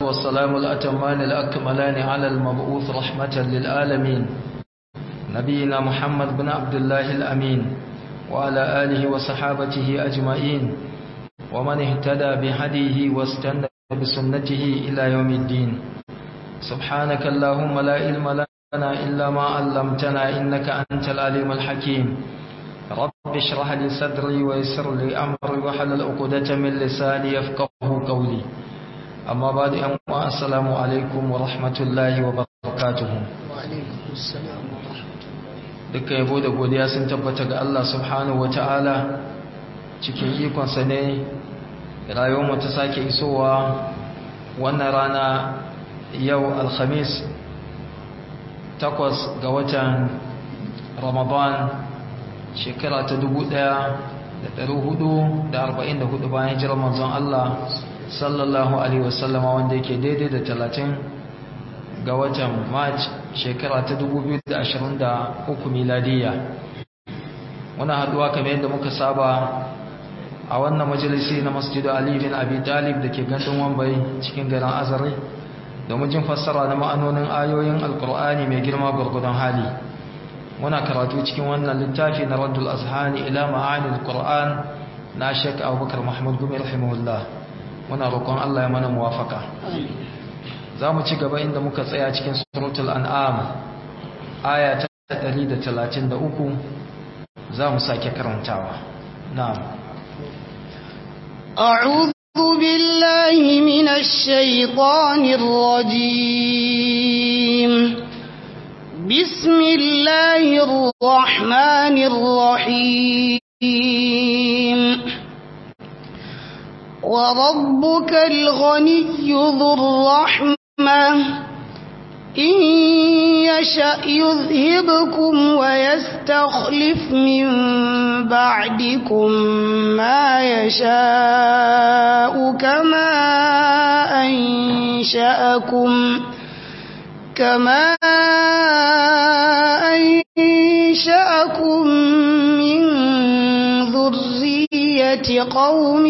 والسلام الأتمان الأكملان على المبعوث رحمة للعالمين نبينا محمد بن عبد الله الأمين وعلى آله وصحابته أجمعين ومن اهتدى بهديه واستنى بسنته إلى يوم الدين سبحانك اللهم لا علم لنا إلا ما علمتنا إنك أنت العليم الحكيم رب اشرح لي صدري ويسر لي أمري وحلل عقدة من لساني يفقه قولي أما بعد أما السلام عليكم ورحمة الله وبركاته وعليكم السلام ورحمة dukkan yabo da godiya sun tabbata ga Allah subhanahu wataala cikin ikonsa ne rayuwarmu ta sake isowa wannan rana yau alhamis takwas ga watan ramadan shekara ta dubu ɗaya da da hudu arba'in hudu bayan hijirar manzon Allah sallallahu alaihi wasallama wanda yake daidai da talatin ga watan march shekara ta dubu biyu da da ashirin uku miladiya muna haduwa kamar yadda muka saba a wannan majalisi na masjidu Ali bin Abi Talib da ke gandun Wambai cikin garin Azare domin jin fassara na ma'anonin ayoyin Alkur'ani mai girma gurgudan hali muna karatu cikin wannan littafi na Raddul Azhani ila ma'ani Alkur'an na Sheikh Abubakar Muhammad Gumi rahimahullah muna roƙon Allah ya mana muwafaka za mu ci gaba inda muka tsaya cikin suratul an'am aya ta 133 za mu sake karantawa na'am أعوذ بالله من الشيطان الرجيم بسم الله الرحمن الرحيم وربك الغني ذو الرحمة إن يشأ يذهبكم ويستخلف من بعدكم ما يشاء كما أنشأكم كما أنشأكم من ذرية قوم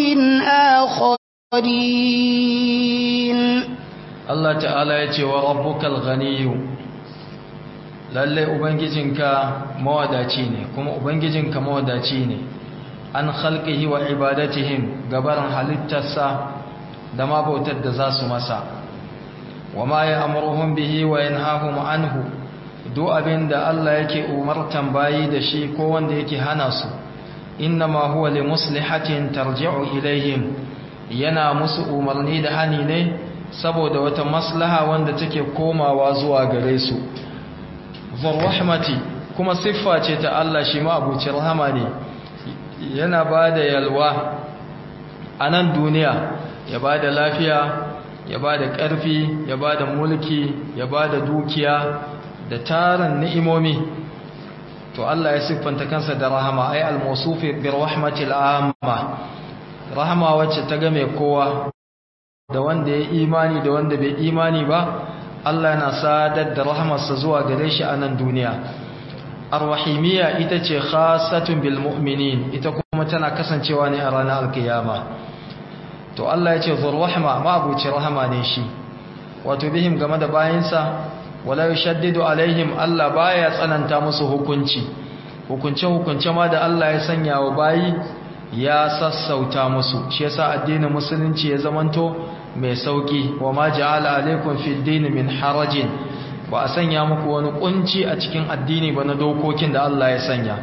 آخرين Allah ta'ala ya ce wa rabbukal ghaniyu lalle ubangijinka mawadaci ne kuma ubangijinka mawadaci ne an khalqihi wa ibadatihim gabaran halittarsa da ma bautar da za su masa wa ma ya'muruhum bihi wa yanhahum anhu duk abinda Allah yake umartan bayi da shi ko wanda yake hana su innama huwa li muslihatin tarji'u ilaihim yana musu umarni da hani ne saboda wata maslaha wanda take komawa zuwa gare su rahmati kuma siffa ce ta Allah shi ma abuci rahama ne yana ba da yalwa a nan duniya ya ba da lafiya ya ba da ƙarfi ya ba da mulki ya ba da dukiya da tarin ni'imomi to Allah ya siffanta kansa da rahama ai al-mawsufi bi rahmatil amma rahama wacce ta game kowa da wanda ya imani da wanda bai imani ba Allah yana sadar da rahamarsa zuwa gare shi a nan duniya arwahimiyya ita ce khasatun bil mu'minin ita kuma tana kasancewa ne a ranar alkiyama to Allah ya ce zur rahma ma abuci rahama ne shi wato bihim game da bayinsa wala yushaddidu alaihim Allah baya tsananta musu hukunci hukunce hukunce ma da Allah ya sanya wa bayi ya sassauta musu shi yasa addinin musulunci ya zamanto mai sauki wa ma ja'ala alaikum fid din min harajin ba a sanya muku wani kunci a cikin addini ba na dokokin da Allah ya sanya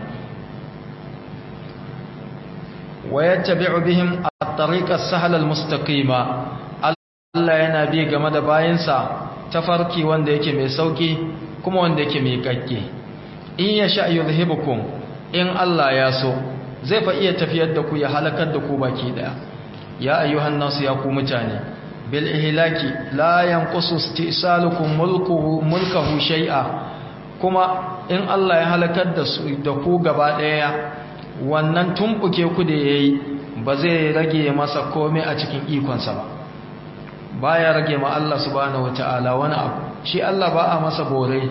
wa yattabi'u bihim at-tariqa as-sahla al-mustaqima Allah yana bi game da bayinsa tafarki wanda yake mai sauki kuma wanda yake mai kakke in yasha yuzhibukum in Allah ya so zai fa iya tafiyar da ku ya halakar da ku baki daya ya ayyuhan nasu ya ku mutane bil ihlaki la yanqusu istisalukum mulkuhu mulkahu shay'a kuma in Allah ya halakar da su da ku gaba daya wannan tumbuke ku da yayi ba zai rage masa komai a cikin ikonsa ba baya rage ma Allah subhanahu wataala wani abu shi Allah ba a masa bore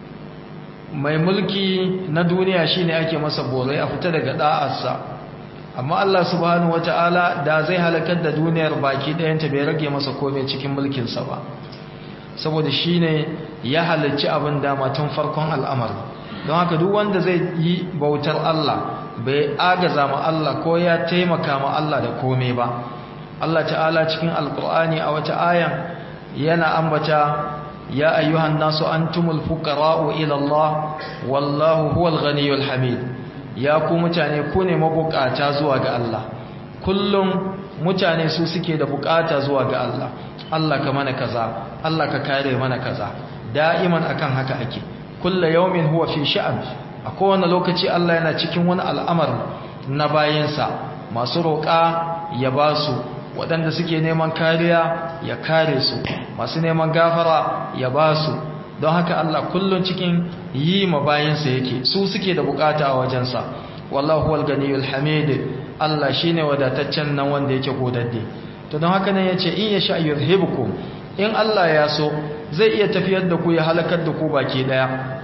mai mulki na duniya shine ake masa borai a fita daga da'arsa amma Allah subhanahu wata'ala da zai halakar da duniyar baki ɗayanta bai rage masa komai cikin mulkinsa ba saboda shi ne ya halarci abin dama tun farkon al'amari don haka duk wanda zai yi bautar Allah bai agaza ma Allah ko ya taimaka ma Allah da komai ba Allah ta'ala cikin alkur'ani a wata ayan yana ambata ya ayyuhan nasu antumul fuqara'u ila Allah wallahu huwal ghaniyyul hamid ya ku mutane ku ne mabukata zuwa ga Allah kullum mutane su suke da bukata zuwa ga Allah Allah ka mana kaza Allah ka kare mana kaza da'iman akan haka ake kullu yawmin huwa fi sha'an a kowane lokaci Allah yana cikin wani al'amar na bayansa masu roƙa ya ba su waɗanda suke neman kariya ya kare su masu neman gafara ya ba su don haka Allah kullum cikin yi ma bayansa yake su suke da bukata a wajensa wallahu wal ganiyul hamid Allah shine wadataccen nan wanda yake godadde to don haka nan yace in yasha yuzhibukum in Allah ya so zai iya tafiyar da ku ya halakar da ku baki daya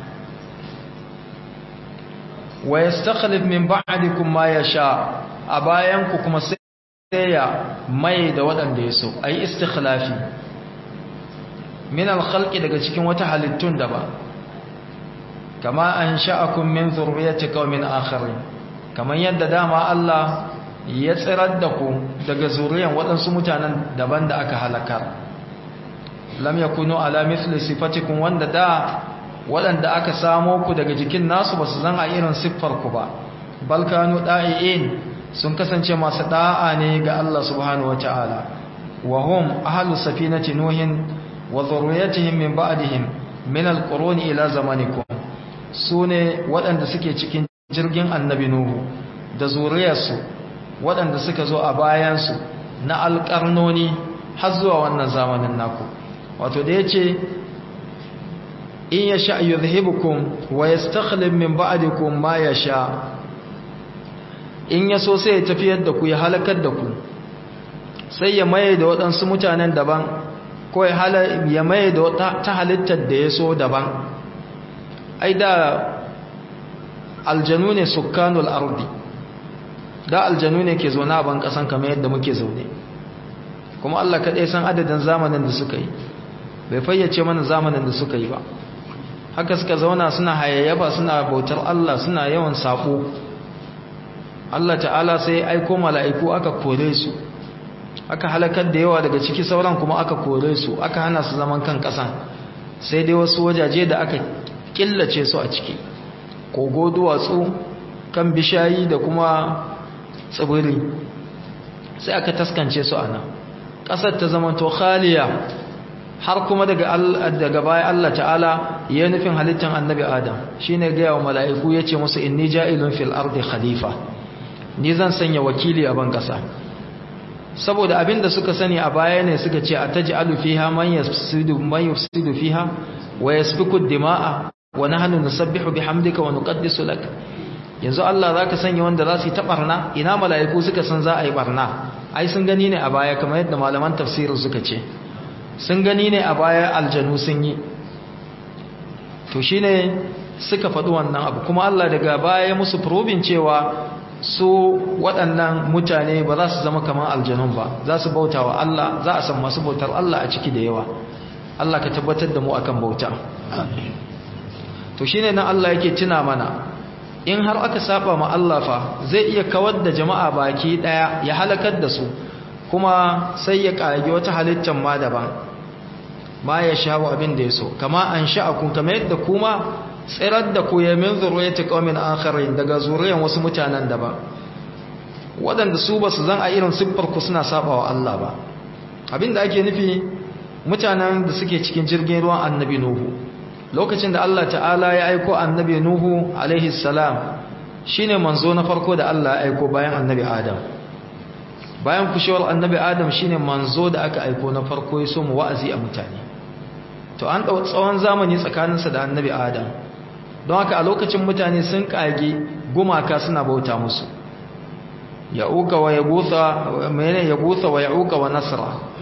wa yastakhlif min ba'dikum ma yasha a bayan ku kuma sai ya mai da waɗanda ya so ayi istikhlafi min al-khalqi daga cikin wata halittun da ba kama an sha'akum min zurriyyati qaumin akharin kaman yadda dama Allah ya tsirar da ku daga zuriyan waɗansu mutanen daban da aka halakar lam yakunu ala mithli sifatikum wanda da waɗanda aka samo ku daga jikin nasu basu zan a irin siffar ku ba bal kanu da'iin sun kasance masu da'a ne ga Allah subhanahu wataala wa hum ahlus safinati nuhin wa dhurriyyatihim min ba'dihim min al-qurun ila zamanikum sune waɗanda suke cikin jirgin annabi nuhu da zuriyarsu waɗanda suka zo a bayansu na alƙarnoni har zuwa wannan zamanin naku wato da yace in yasha yuzhibukum wa yastakhlif min ba'dikum ma yasha in yaso sai ya tafiyar da ku ya halakar da ku sai ya maye da waɗansu mutanen daban ko ya maye da ta halittar da ya so daban ai da aljanu ne sukkanul ardi da aljanu ne ke zaune a ban kasan kamar yadda muke zaune kuma Allah kaɗai san adadin zamanin da suka yi bai fayyace mana zamanin da suka yi ba haka suka zauna suna hayayyaba suna bautar Allah suna yawan sako Allah ta'ala sai aiko mala'iku aka kore su aka halakar da yawa daga ciki sauran kuma aka kore su aka hana su zaman kan ƙasan sai dai wasu wajaje da aka killace su a ciki kogo duwatsu kan bishayi da kuma tsibiri sai aka taskance su a nan ƙasar ta zama to khaliya har kuma daga daga baya Allah ta'ala ya nufin halittar annabi Adam shine ga yawa mala'iku yace musu inni ja'ilun fil ardi khalifa ni zan sanya wakili a ban ƙasa saboda abinda suka sani a baya ne suka ce ataj'alu fiha man yafsidu man yufsidu fiha wa yasfiku dima'a wa nahnu nusabbihu bihamdika wa nuqaddisu lak yanzu Allah zaka sanya wanda za su yi ta barna ina mala'iku suka san za a yi barna ai sun gani ne a baya kamar yadda malaman tafsirin suka ce sun gani ne a baya aljanu sun yi to shine suka faɗi wannan abu kuma Allah daga baya musu probin cewa su waɗannan mutane ba za su zama kamar aljanun ba za su bauta wa Allah za a san masu bautar Allah a ciki da yawa Allah ka tabbatar da mu akan bauta to shine nan Allah yake tuna mana in har aka saba ma Allah fa zai iya kawar da jama'a baki daya ya halakar da su kuma sai ya kage wata halittar ma daban ma ya shawo abin da yaso kama an sha'akum kamar yadda kuma tsirar da ku ya min zuriyati qaumin akharin daga zuriyan wasu mutanen daban waɗanda su ba su zan a irin siffar ku suna saba wa Allah ba abinda ake nufi mutanen da suke cikin jirgin ruwan annabi nuhu lokacin da Allah ta'ala ya aiko annabi Nuhu alaihi salam shine manzo na farko da Allah ya aiko bayan annabi Adam bayan kushewar annabi Adam shine manzo da aka aiko na farko ya so mu wa'azi a mutane to an dau tsawon zamani tsakaninsa da annabi Adam don haka a lokacin mutane sun kage gumaka suna bauta musu ya'uka wa yagutha menene yagutha wa ya'uka wa nasra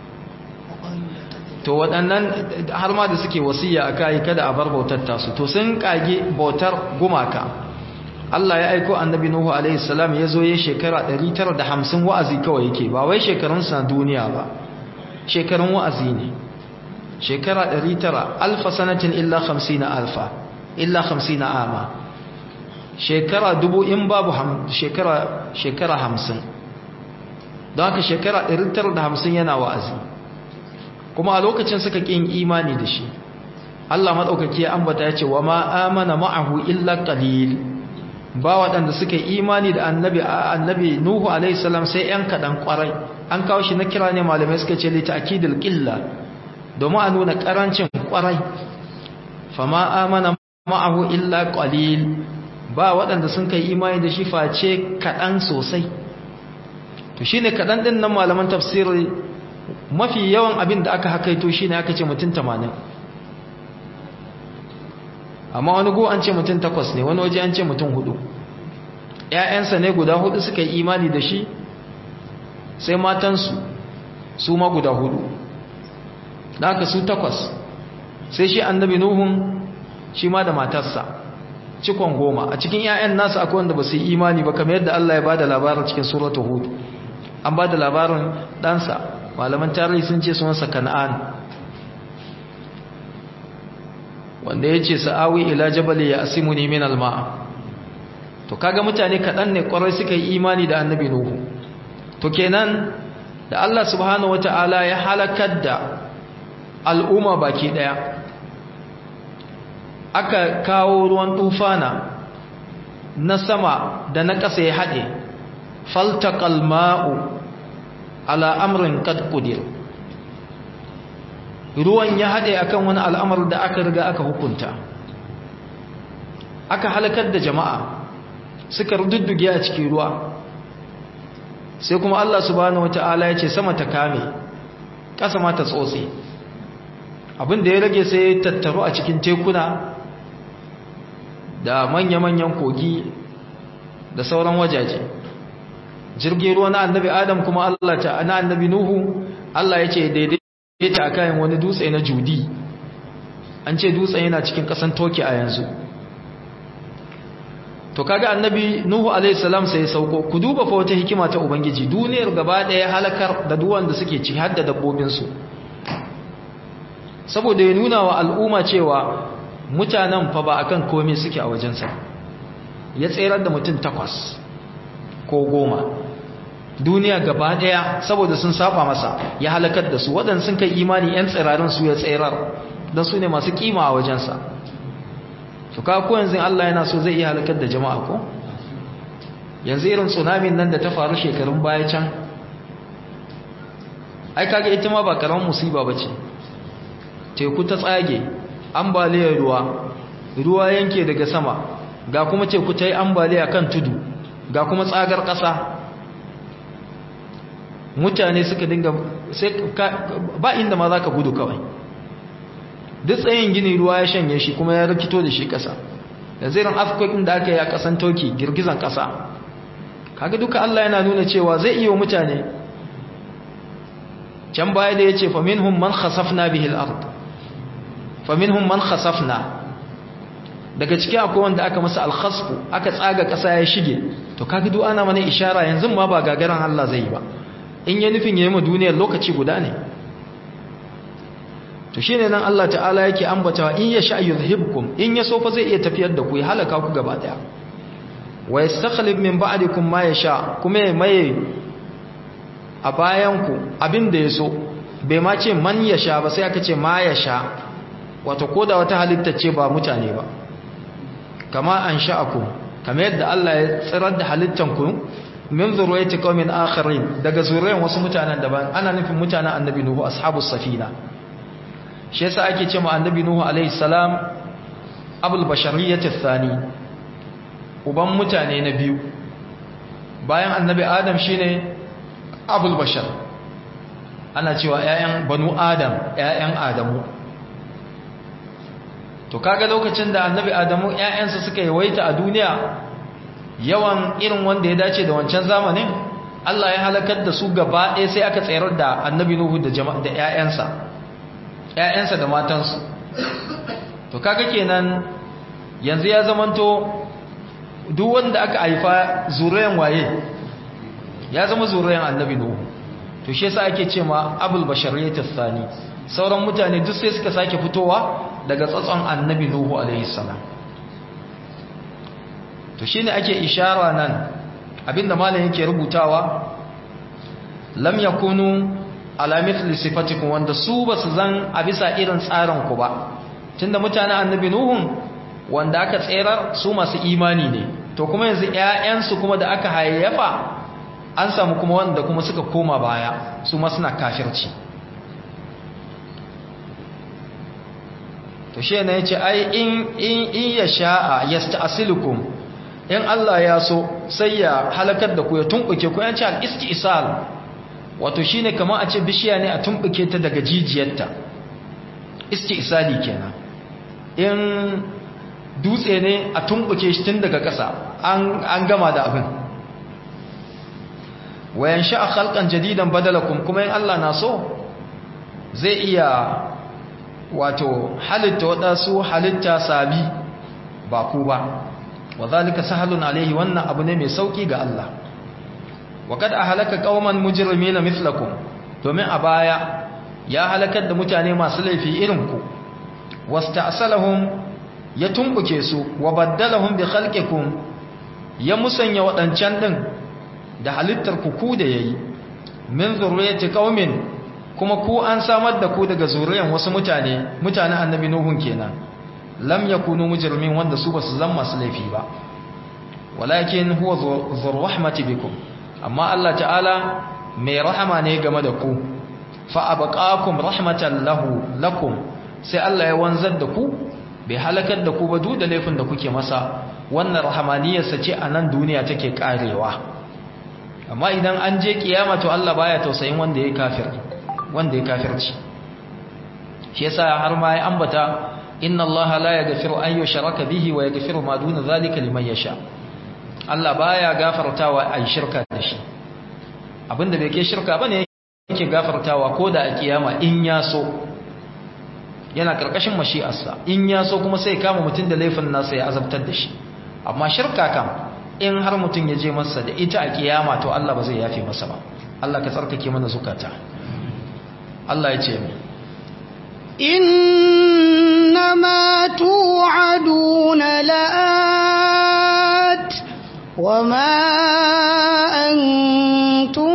to waɗannan har ma da suke wasiya a kai kada a bar bautar tasu to sun kage bautar gumaka Allah ya aiko annabi Nuhu alaihi salam ya zo ya shekara 950 wa'azi kawai yake ba wai shekarun sa duniya ba shekarun wa'azi ne shekara 900 alfa sanatin illa 50 alfa illa 50 ama shekara dubu in babu shekara shekara 50 don haka shekara 950 yana wa'azi kuma a lokacin suka kin imani da shi Allah madaukaki ya ambata ya ce wa ma amana ma'ahu illa qalil ba waɗanda suka imani da annabi annabi Nuhu alaihi salam sai ‘yan kaɗan ƙwarai an kawo shi na kira ne malamai suka ce lita akidul ƙilla domin a nuna ƙarancin ƙwarai fama amana ma'ahu illa ƙwalil ba waɗanda sun kai imani da shi face kaɗan sosai to shi ne kaɗan ɗin nan malaman tafsiri mafi yawan abin da aka hakaito shi ne aka ce mutum tamanin amma wani go an ce mutum takwas ne wani waje an ce mutum hudu ‘ya'yansa ne guda hudu suka yi imani da shi sai matansu su ma guda hudu da aka su takwas sai shi annabi nuhun shi ma da matarsa cikon goma a cikin ‘ya'yan nasu akwai wanda ba su yi imani ba kamar yadda Allah ya ba da labarin cikin suratu hudu an ba da labarin ɗansa malaman tarihi sun ce sunansa kan'an wanda ya ce sa'awi ila jabali ya asimuni min alma'a to kaga mutane kaɗan ne ƙwarai suka yi imani da annabi nuhu to kenan da Allah subhanahu wata'ala ya halakar da al'umma baki ɗaya aka kawo ruwan tufana na sama da na ƙasa ya haɗe faltaqal ma'u ala amrin qad qudir ruwan ya haɗe akan wani al'amar da aka riga aka hukunta aka halakar da jama'a suka rududduge a cikin ruwa sai kuma Allah subhanahu wata'ala ya ce sama ta kame ƙasa ma ta tsotse abin da ya rage sai ya tattaru a cikin tekuna da manya-manyan kogi da sauran wajaje jirgin ruwa na annabi adam kuma Allah ta na annabi nuhu Allah ya ce daidai ta kayan wani dutse na judi an ce dutsen yana cikin kasan toki a yanzu to kaga annabi nuhu alaihi salam sai ya sauko ku duba fa wata hikima ta ubangiji duniyar gaba daya halakar da duwan da suke ci har da dabbobin su saboda ya nuna wa al'umma cewa mutanen fa ba akan komai suke a wajensa ya tserar da mutum takwas ko goma duniya gaba daya saboda sun saba masa ya halakar da su waɗanda sun kai imani 'yan tsirarin su ya tserar don su ne masu kima a wajensa to ka ko yanzu Allah yana so zai iya halakar da jama'a ko yanzu irin tsunamin nan da ta faru shekarun baya can ai kaga ita ma ba karamin musiba bace teku ta tsage ambaliyar ruwa ruwa yanke daga sama ga kuma teku ta yi ambaliya kan tudu ga kuma tsagar ƙasa mutane suka dinga sai ba inda ma za ka gudu kawai duk tsayin gini ruwa ya shanye shi kuma ya rikito da shi ƙasa da zirin afkokin da aka yi a ƙasan toki girgizan ƙasa kaga duka Allah yana nuna cewa zai iya mutane can baya da ya ce faminhum man khasafna bihil ard faminhum man khasafna daga cikin akwai wanda aka masa alkhasfu aka tsaga ƙasa ya shige to kaga duk ana mana ishara yanzu ma ba gagaran Allah zai yi ba in ya nufin yayi ma duniyar lokaci guda ne to shine nan Allah ta'ala yake ambatawa in yasha yuzhibkum in ya so fa zai iya tafiyar da ku ya halaka ku gaba daya wa yastakhlif min ba'dikum ma yasha kuma ya maye a bayan ku abin da yaso bai ma ce man yasha ba sai aka ce ma yasha wato koda wata halitta ce ba mutane ba kama an sha'akum kamar yadda Allah ya tsirar da halittanku min zuriyati qaumin akharin daga zuriyan wasu mutanen daban ana nufin mutanen annabi nuhu ashabus safina shi yasa ake ce ma annabi nuhu alaihi salam abul bashariyyati thani uban mutane na biyu bayan annabi adam shine abul bashar ana cewa ƴaƴan banu adam ƴaƴan adamu to kaga lokacin da annabi adamu ƴaƴansa suka yawaita a duniya yawan irin wanda ya dace da wancan zamanin Allah ya halakar da su gaba ɗaya sai aka tsayar da annabi nuhu da jama'a da ƴaƴansa ƴaƴansa da matansu to kaga kenan yanzu ya zamanto duk wanda aka haifa zuriyan waye ya zama zuriyan annabi nuhu to shi yasa ake cewa abul bashariyat thani sauran mutane duk sai suka sake fitowa daga tsatson annabi nuhu alaihi salam to shine ake ishara nan abinda malam yake rubutawa lam yakunu ala mithli sifatikum wanda su basu zan a bisa irin tsarin ku ba tunda mutanen annabi nuhun wanda aka tserar su masu imani ne to kuma yanzu ƴaƴansu kuma da aka hayayyafa an samu kuma wanda kuma suka koma baya su ma suna kafirci to shi ne yace ai in in in ya sha'a yasta'silukum in Allah ya so sai ya halakar da ku ya tumbuke ku yanci al-istisal wato shine kamar a ce bishiya ne a tumbuke ta daga jijiyarta istisali kenan in dutse ne a tumbuke shi tun daga ƙasa an gama da abin wayan sha'a khalqan jadidan badalakum kuma in Allah na so zai iya wato halitta waɗansu halitta sabi ba ku ba wa zalika sahalun alaihi wannan abu ne mai sauki ga Allah wa kad ahlaka qauman mujrimina mithlakum domin a baya ya halakar da mutane masu laifi irin ku wasta'salahum ya tumbuke su wa baddalahum bi khalqikum ya musanya wadancan din da halittar ku ku da yayi min zurriyati qaumin kuma ku an samar da ku daga zuriyan wasu mutane mutanen annabi nuhun kenan lam yakunu mujrimin wanda su basu zama masu laifi ba walakin huwa dhur rahmati bikum amma Allah ta'ala mai rahama ne game da ku fa abqakum rahmatan lahu lakum sai Allah ya wanzar da ku bai halakar da ku ba duk da laifin da kuke masa wannan rahamaniyarsa ce a nan duniya take karewa amma idan an je kiyama to Allah baya tausayin wanda ya kafir wanda ya kafirci shi yasa har ma ya ambata inna allaha la yaghfiru an yushraka bihi wa yaghfiru ma duna zalika liman yasha Allah baya gafartawa ai shirka da shi abinda bai kai shirka bane yake gafartawa koda a kiyama in ya so yana karkashin mashi'arsa in ya so kuma sai kama mutun da laifin nasa ya azabtar da shi amma shirka kam in har mutun ya je masa da ita a kiyama to Allah ba zai yafe masa ba Allah ka tsarkake mana zukata Allah ya ce mu إنما توعدون لآت وما أنتم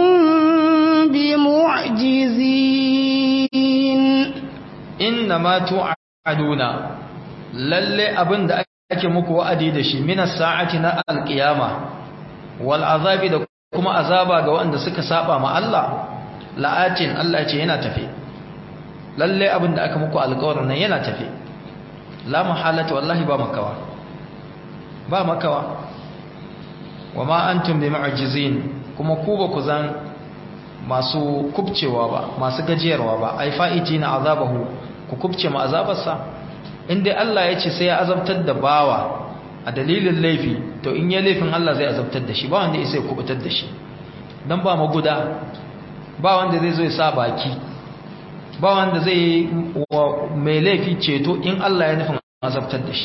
بمعجزين إنما توعدون lalle abin da ake muku wa'adi da shi minas sa'ati na alqiyama wal azabi da kuma azaba ga wanda suka saba ma Allah la'atin Allah ya ce yana tafe lalle abin da aka muku alƙawarin nan yana tafe la muhalata wallahi ba makawa ba makawa wa ma antum bi mu'jizin kuma ku ba ku zan masu kubcewa ba masu gajiyarwa ba ai fa'itina azabahu ku kubce ma azabarsa inda Allah ya ce sai ya azabtar da bawa a dalilin laifi to in ya laifin Allah zai azabtar da shi ba wanda ya sai kubutar da shi dan ba maguda ba wanda zai zo ya sa baki ba wanda zai mai laifi ceto in Allah ya nufin azabtar da shi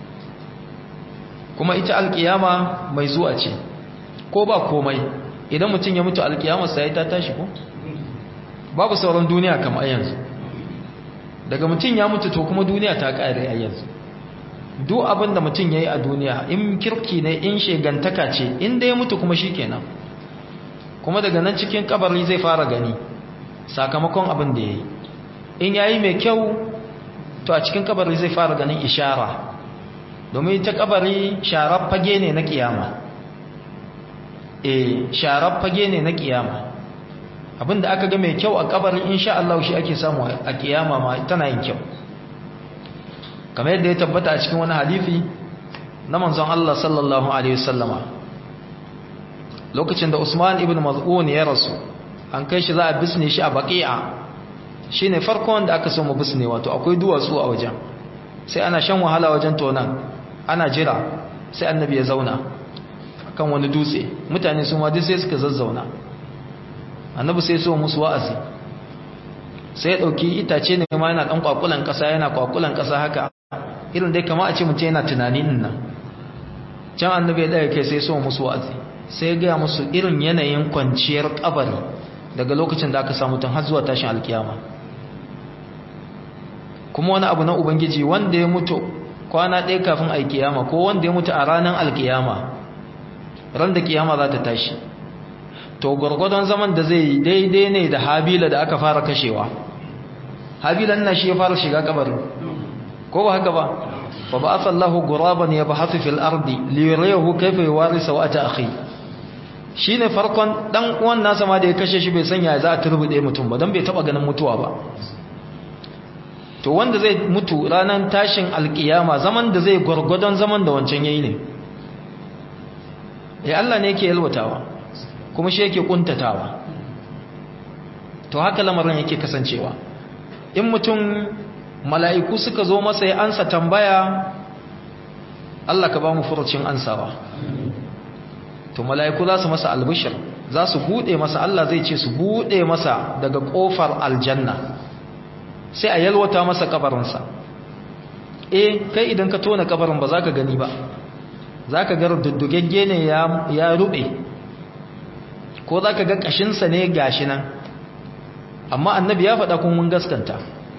kuma ita alkiyama mai zuwa ce ko ba komai idan mutum ya mutu alkiyama sai ta tashi ko babu sauran duniya kamar yanzu daga mutum ya mutu to kuma duniya ta kare a yanzu duk abin da mutum ya yi a duniya in kirki ne in shegantaka ce inda ya mutu kuma shi kenan kuma daga nan cikin kabari zai fara gani sakamakon abin da ya yi in ya yi mai kyau to a cikin kabari zai fara ganin ishara domin ta kabari sharar fage ne na kiyama e sharar fage ne na kiyama abinda aka ga mai kyau a kabari insha Allah shi ake samu a kiyama ma tana yin kyau kamar yadda ya tabbata a cikin wani hadisi na manzon Allah sallallahu alaihi wasallama lokacin da Usman ibn Maz'un ya rasu an kai shi za a bisne shi a baqi'a shine farkon da aka so mu bisne wato akwai duwatsu a wajen sai ana shan wahala wajen tonan ana jira sai annabi ya zauna kan wani dutse mutane su ma duk sai suka zazzauna annabi sai so musu wa'azi sai ya dauki itace ne ma yana dan kwakulan kasa yana kwakulan kasa haka irin dai kamar a ce mutum yana tunani din nan can annabi ya daga kai sai so musu wa'azi sai ya gaya musu irin yanayin kwanciyar kabari daga lokacin da aka samu tun har zuwa tashin alkiyama kuma wani abu na ubangiji wanda ya mutu kwana ɗaya kafin alkiyama ko wanda ya mutu a ranar alkiyama ran da kiyama za ta tashi to gwargwadon zaman da zai yi daidai ne da habila da aka fara kashewa habila na shi ya fara shiga kabarin ko ba haka ba fa ba asallahu guraban ya bahathu fil ardi li yuriyahu kayfa yuwarisa wa ata akhi shine farkon dan uwan nasa ma da ya kashe shi bai sanya za a turbude mutum ba dan bai taba ganin mutuwa ba to wanda zai mutu ranar tashin alkiyama zaman da zai gwargwadon zaman da wancan yayi ne ya Allah ne yake yalwatawa kuma shi yake kuntatawa to haka lamarin yake kasancewa in mutum mala'iku suka zo masa ya ansa tambaya Allah ka ba mu furucin ansawa to mala'iku za su masa albishir za su buɗe masa Allah zai ce su buɗe masa daga ƙofar aljanna sai a yalwata masa kabarinsa eh kai idan ka tona kabarin ba za ka gani ba za ka ga duddugegge ne ya rube ko za ka ga ƙashinsa ne gashi nan amma annabi ya faɗa kuma mun gaskanta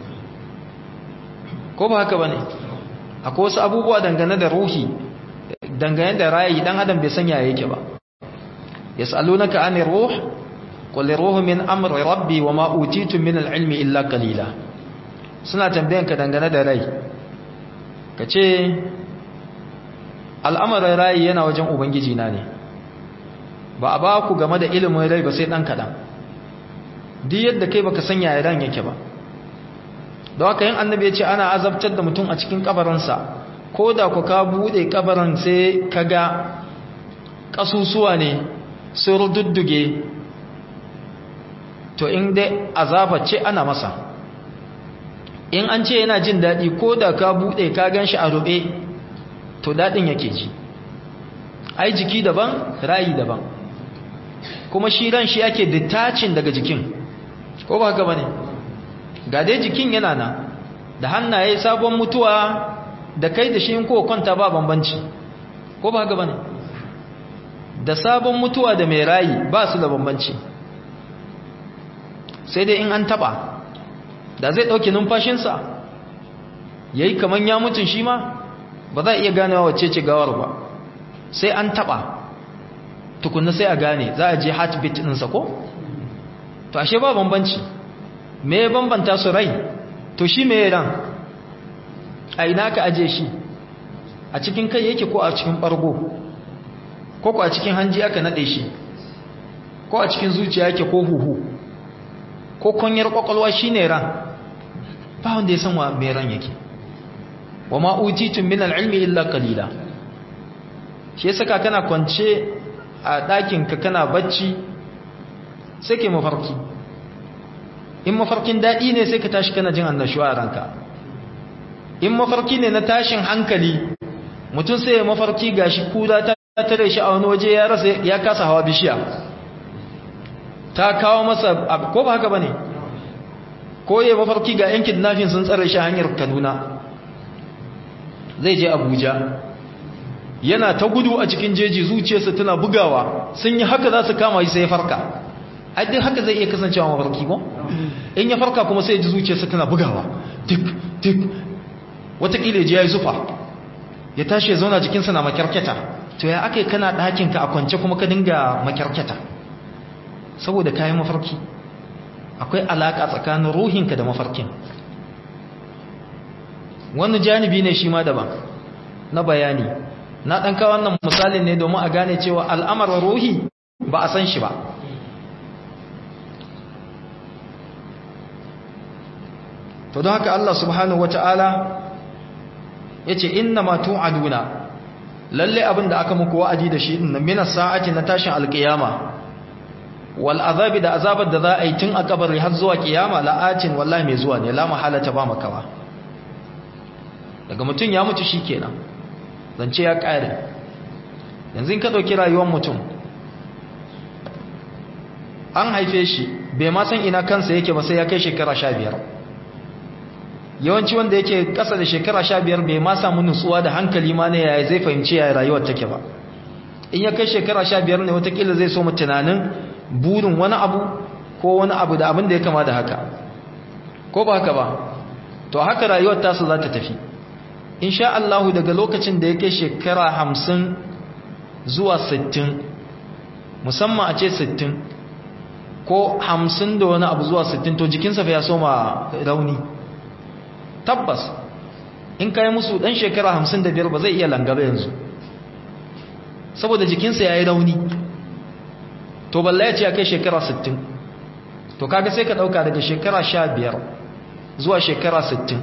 ko ba haka ba ne akwai wasu abubuwa dangane da ruhi dangane da rayi dan adam bai sanya yake ba yas'alunaka anir ruh qul ruhu min amri rabbi wa ma utitu min al-ilmi illa qalila suna tambayanka dangane da rai kace al'amarin rayi yana wajen ubangiji na ne ba a ba ku game da ilimin rai ba sai dan kadan duk yadda kai baka sanya ran yake ba da haka yin annabi ya ce ana azabtar da mutum a cikin kabarinsa ko da ku ka buɗe kabarin sai ka ga ƙasusuwa ne sun rududduge to in dai azaba ce ana masa in an ce yana jin daɗi ko da ka buɗe ka gan shi a rube to daɗin yake ji ai jiki daban rayi daban kuma shi ran shi ake detaching daga jikin ko ba haka ba ne ga dai jikin yana nan da hannaye sabon mutuwa da kai da shi in ko kwanta ba bambanci ko ba haka bane da sabon mutuwa da mai rayi ba su da bambanci sai dai in an taba da zai dauke numfashinsa yayi kaman ya mutun shi ma ba za a iya ganewa wacce ce gawar ba sai an taba tukunna sai a gane za a je heartbeat ɗinsa ko to ashe ba bambanci me ya bambanta su rai to shi me ran a ina ka aje shi a cikin kai yake ko a cikin bargo ko ko a cikin hanji aka nade shi ko a cikin zuciya yake ko huhu ko kunyar kwakwalwa shine ran ba wanda ya san wa me ran yake wa ma utitum min al-ilmi illa qalila shi yasa kana kwance a ɗakin ka kana bacci sai ke mafarki in mafarkin daɗi ne sai ka tashi kana jin annashuwa a ranka in mafarki ne na tashin hankali mutum sai ya mafarki gashi kura ta tare shi a wani waje ya rasa ya kasa hawa bishiya ta kawo masa ko ba haka bane ko ya mafarki ga yan kidnapping sun tsare shi hanyar Kaduna zai je Abuja yana ta gudu a cikin jeji zuciyarsa tana bugawa sun yi haka za su kama shi sai ya farka ai duk haka zai iya kasancewa mafarki ko in ya farka kuma sai ya ji zuciyarsa tana bugawa tik tik watakila ya ji ya yi zufa ya tashi ya zauna jikinsa na makyarketa to ya aka yi kana ɗakinka a kwance kuma ka dinga makyarketa saboda kayan mafarki akwai alaƙa tsakanin ruhinka da mafarkin wani janibi ne shi ma daban na bayani na ɗan kawo wannan misalin ne domin a gane cewa al'amarin ruhi ba a san shi ba to don haka Allah subhanahu wata'ala ya ce inna ma tu'aduna lalle abin da aka muku wa'adi da shi din minas sa'ati na tashin alkiyama wal azabi da azabar da za a yi tun a kabari har zuwa kiyama la'atin wallahi mai zuwa ne la mahalata ba makawa daga mutum ya mutu shikenan zance ya kare yanzu in ka dauki rayuwar mutum an haife shi bai ma san ina kansa yake ba sai ya kai shekara 15 yawanci wanda yake kasa da shekara 15 bai ma samu nutsuwa da hankali ma ne yaya zai fahimci yaya rayuwar take ba in ya kai shekara 15 ne watakila zai so mu tunanin burin wani abu ko wani abu da abin da ya kama da haka ko ba haka ba to haka rayuwar tasu za ta tafi insha Allah daga lokacin da ya kai shekara 50 zuwa 60 musamman a ce 60 ko 50 da wani abu zuwa 60 to jikinsa fa ya soma rauni tabbas in kai musu dan shekara 55 ba zai iya langaba yanzu saboda jikinsa yayi rauni to balla ya ce ya kai shekara 60 to kaga sai ka dauka daga shekara 15 zuwa shekara 60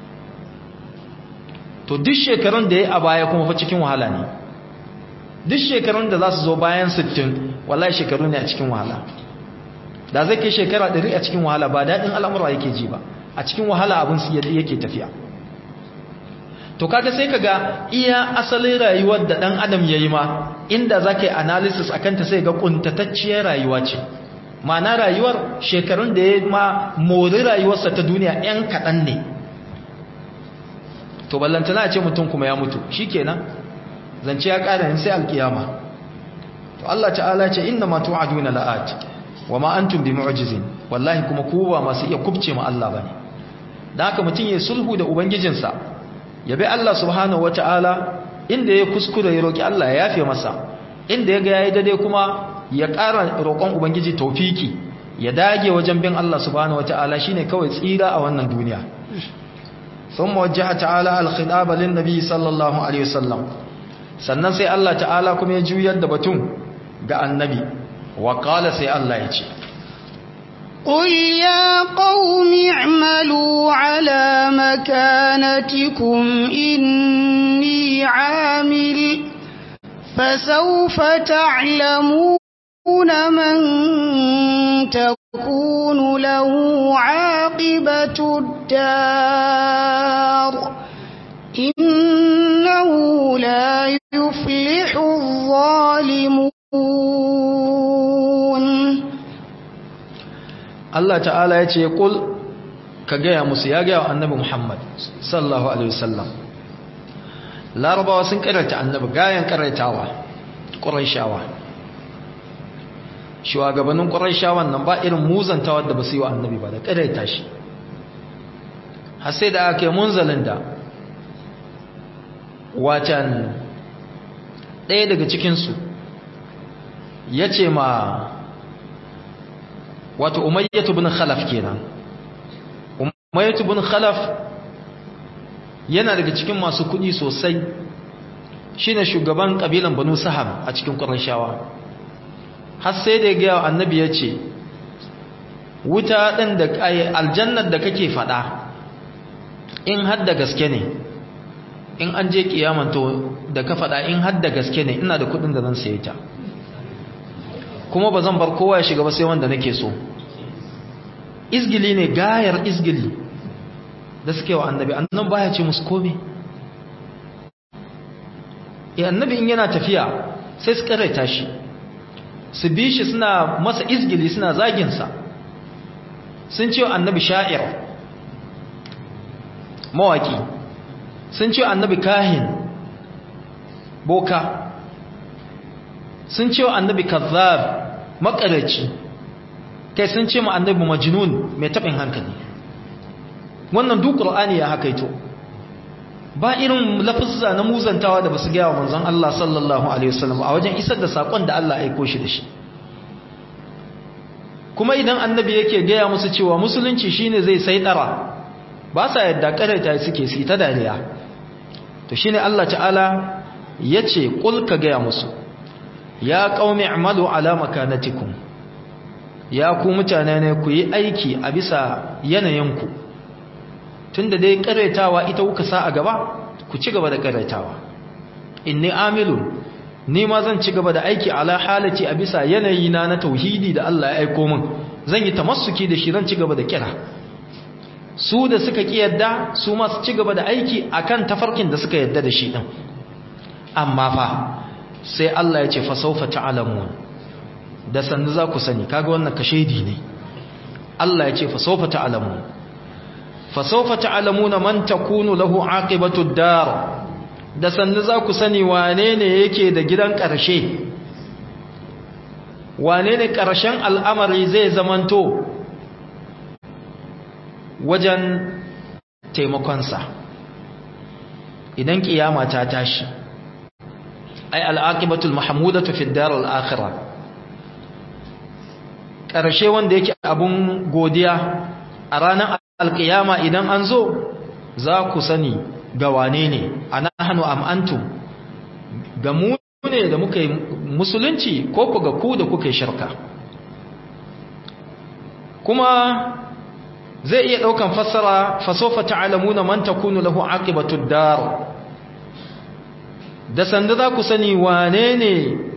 to duk shekarun da ya a baya kuma fa cikin wahala ne duk shekarun da za su zo bayan 60 wallahi shekaru ne a cikin wahala da zai kai shekara 100 a cikin wahala ba daɗin al'amura yake ji ba a cikin wahala abin su yake tafiya to kaga sai kaga iya asalin rayuwar da dan adam yayi ma inda zaka yi analysis akan ta sai ga kuntatacciyar rayuwa ce ma'ana rayuwar shekarun da ya ma mori rayuwarsa ta duniya yan kaɗan ne to ballantana a ce mutum kuma ya mutu shikenan zance ya ƙara yin sai alkiyama to Allah ta'ala ce inna ma tu'aduna la'at wa ma antum bimu'jizin wallahi kuma ku ba masu iya kubce ma Allah bane dan haka mutum ya sulhu da ubangijinsa ya bi Allah subhanahu wata'ala inda ya kuskure ya roki Allah ya yafe masa inda ya ga yayi dade kuma ya ƙara roƙon ubangiji tawfiki ya dage wajen bin Allah subhanahu wata'ala shine kawai tsira a wannan duniya ثم وجه تعالى الخطاب للنبي صلى الله عليه وسلم sannan sai Allah ta'ala kuma ya juyar da batun ga annabi wa qala sai Allah ya ce قل يا قوم اعملوا على مكانتكم إني عامل فسوف تعلمون من تكون له عاقبة الدار إنه لا يفلح الظالمون Allah ta'ala ya ce kul ka gaya musu ya gaya wa annabi Muhammad sallallahu alaihi wasallam larabawa sun karanta annabi gayan karaitawa ƙuraishawa shugabannin ƙuraishawan nan ba irin muzantawa da ba su yi wa annabi ba da karaita shi har sai da aka yi munzalin da watan ɗaya daga cikinsu ya ce ma wato umayyatu bin khalaf kenan umayyatu bin khalaf yana daga cikin masu kudi sosai shine shugaban kabilan banu saham a cikin qurayshawa har sai da ga annabi yace wuta din da aljannar da kake fada in har da gaske ne in an je kiyaman to da ka fada in har da gaske ne ina da kudin da zan saye ta kuma ba zan bar kowa ya shiga ba sai wanda nake so izgili ne gayar izgili da suke wa annabi annan baya ce musu kome ya annabi in yana tafiya sai su karaita shi su bi shi suna masa izgili suna zaginsa sun ce annabi sha'ir mawaki sun ce annabi kahin boka sun ce annabi kazzab makaraci kai sun ce ma annabi majnun mai tabin hankali wannan duk qur'ani ya hakaito ba irin lafuzza na muzantawa da basu gaya wa manzon Allah sallallahu alaihi wasallam a wajen isar da sakon da Allah ya aiko shi da shi kuma idan annabi yake gaya musu cewa musulunci shine zai saidara ba sa yadda karaita suke su ta dariya to shine Allah ta'ala yace kul ka gaya musu ya qaumi i'malu ala makanatikum ya ku mutane ne ku yi aiki a bisa yanayinku tunda dai karaitawa ita kuka sa a gaba ku ci gaba da karaitawa inni amilu ni ma zan ci gaba da aiki ala halati a bisa yanayi na na tauhidi da Allah ya aiko min zan yi tamassuki da shi zan ci gaba da kira su da suka ki yadda su ma su ci gaba da aiki akan tafarkin da suka yadda da shi din amma fa sai Allah ya ce fa sawfa ta'lamun da sannu za ku sani kaga wannan kashedi ne Allah ya ce fa sawfa ta'lamun fasawfa ta'lamuna man takunu lahu aqibatu dar da sannu za ku sani wane ne yake da gidan ƙarshe wane ne ƙarshen al'amari zai zamanto wajen taimakonsa idan ƙiyama ta tashi ai al'aqibatul mahmudatu fi dar al-akhirah ƙarshe wanda yake abun godiya a ranar alƙiyama idan an zo za ku sani ga wane ne anahnu am antum ga mu ne da muka yi musulunci ko ku ga ku da kuka yi shirka kuma zai iya ɗaukan fassara fasofa ta'alamuna man takunu lahu aqibatud dar da sanda za ku sani wane ne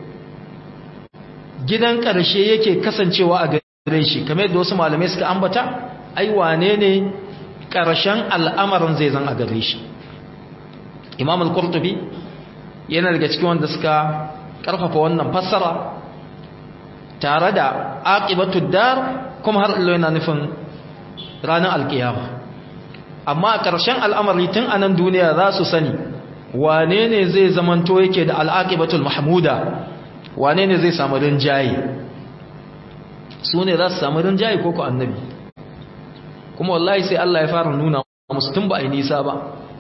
gidan ƙarshe yake kasancewa a gare shi kamar yadda wasu malamai suka ambata ai wane ne ƙarshen al'amarin zai zan a gare shi imam al-qurtubi yana daga cikin wanda suka ƙarfafa wannan fassara tare da aqibatud dar kuma har Allah yana nufin ranar alkiyama amma a ƙarshen al'amari tun anan duniya za su sani wane ne zai zamanto yake da al'aqibatul mahmuda wane ne zai samu rinjaye su ne za su samu rinjaye ko ku annabi kuma wallahi sai Allah ya fara nuna musu tun ba a yi nisa ba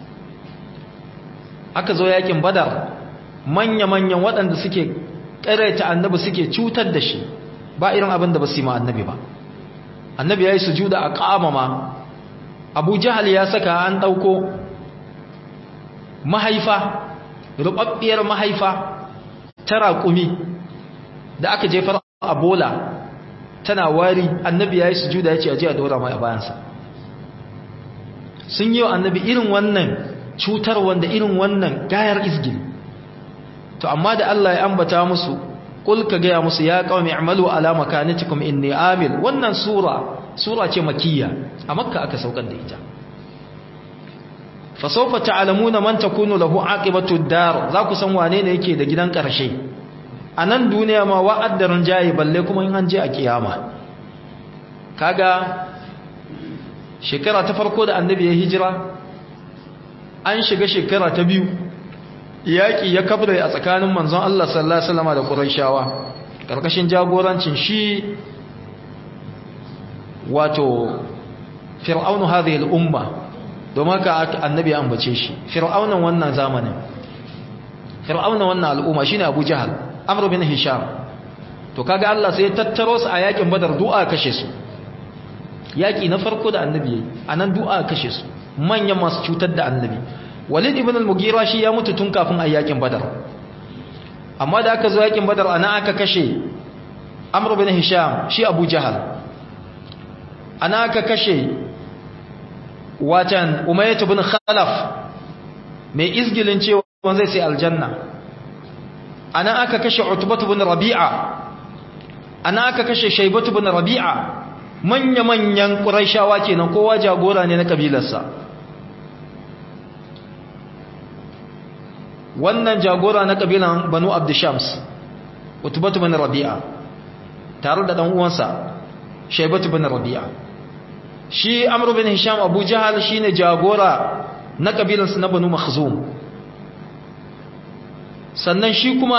aka zo yakin badar manya-manyan waɗanda suke ƙaraita annabi suke cutar da shi ba irin abin da ba su yi ma annabi ba annabi ya yi sujuda a ƙamama abu jahal ya saka an ɗauko mahaifa rubabbiyar mahaifa ta raƙumi da aka jefar a bola tana wari annabi ya yi sujuda ya ce a ji a dora mai a bayansa sun yi wa annabi irin wannan cutar wanda irin wannan gayar izgil to amma da Allah ya ambata musu kul ka gaya musu ya qaumi i'malu ala makanatikum inni amil wannan sura sura ce makiyya a makka aka saukar da ita fa sawfa ta'lamuna man takunu lahu aqibatu dar za ku san wane ne yake da gidan karshe a nan duniya ma wa'addarin jayi balle kuma in an je a kiyama kaga shekara ta farko da annabi ya hijira an shiga shekara ta biyu yaƙi ya kabre a tsakanin manzon Allah sallallahu alaihi wasallam da Qurayshawa karkashin jagorancin shi wato fir'aunu hadhihi al-umma domin ka annabi ya ambace shi fir'aunan wannan zamanin fir'aunan wannan al'umma shine Abu Jahal Amr bin Hisham to kaga Allah sai ya tattaro su a yakin Badar du'a kashe su yaki na farko da annabi yayi anan du'a kashe su manyan masu cutar da annabi Walid ibn al-Mughira shi ya mutu tun kafin a yakin Badar amma da aka zo yakin Badar ana aka kashe Amr bin Hisham shi Abu Jahal ana aka kashe watan Umayyah ibn Khalaf mai izgilin cewa zai sai aljanna ana aka kashe Utbah ibn Rabi'a ana aka kashe Shaybah ibn Rabi'a manya-manyan Qurayshawa kenan kowa jagora ne na kabilarsa wannan jagora na kabilan banu abdishams utubatu bin rabi'a tare da dan uwansa shaybatu bin rabi'a shi amru bin hisham abu jahal shine jagora na kabilan su na banu makhzum sannan shi kuma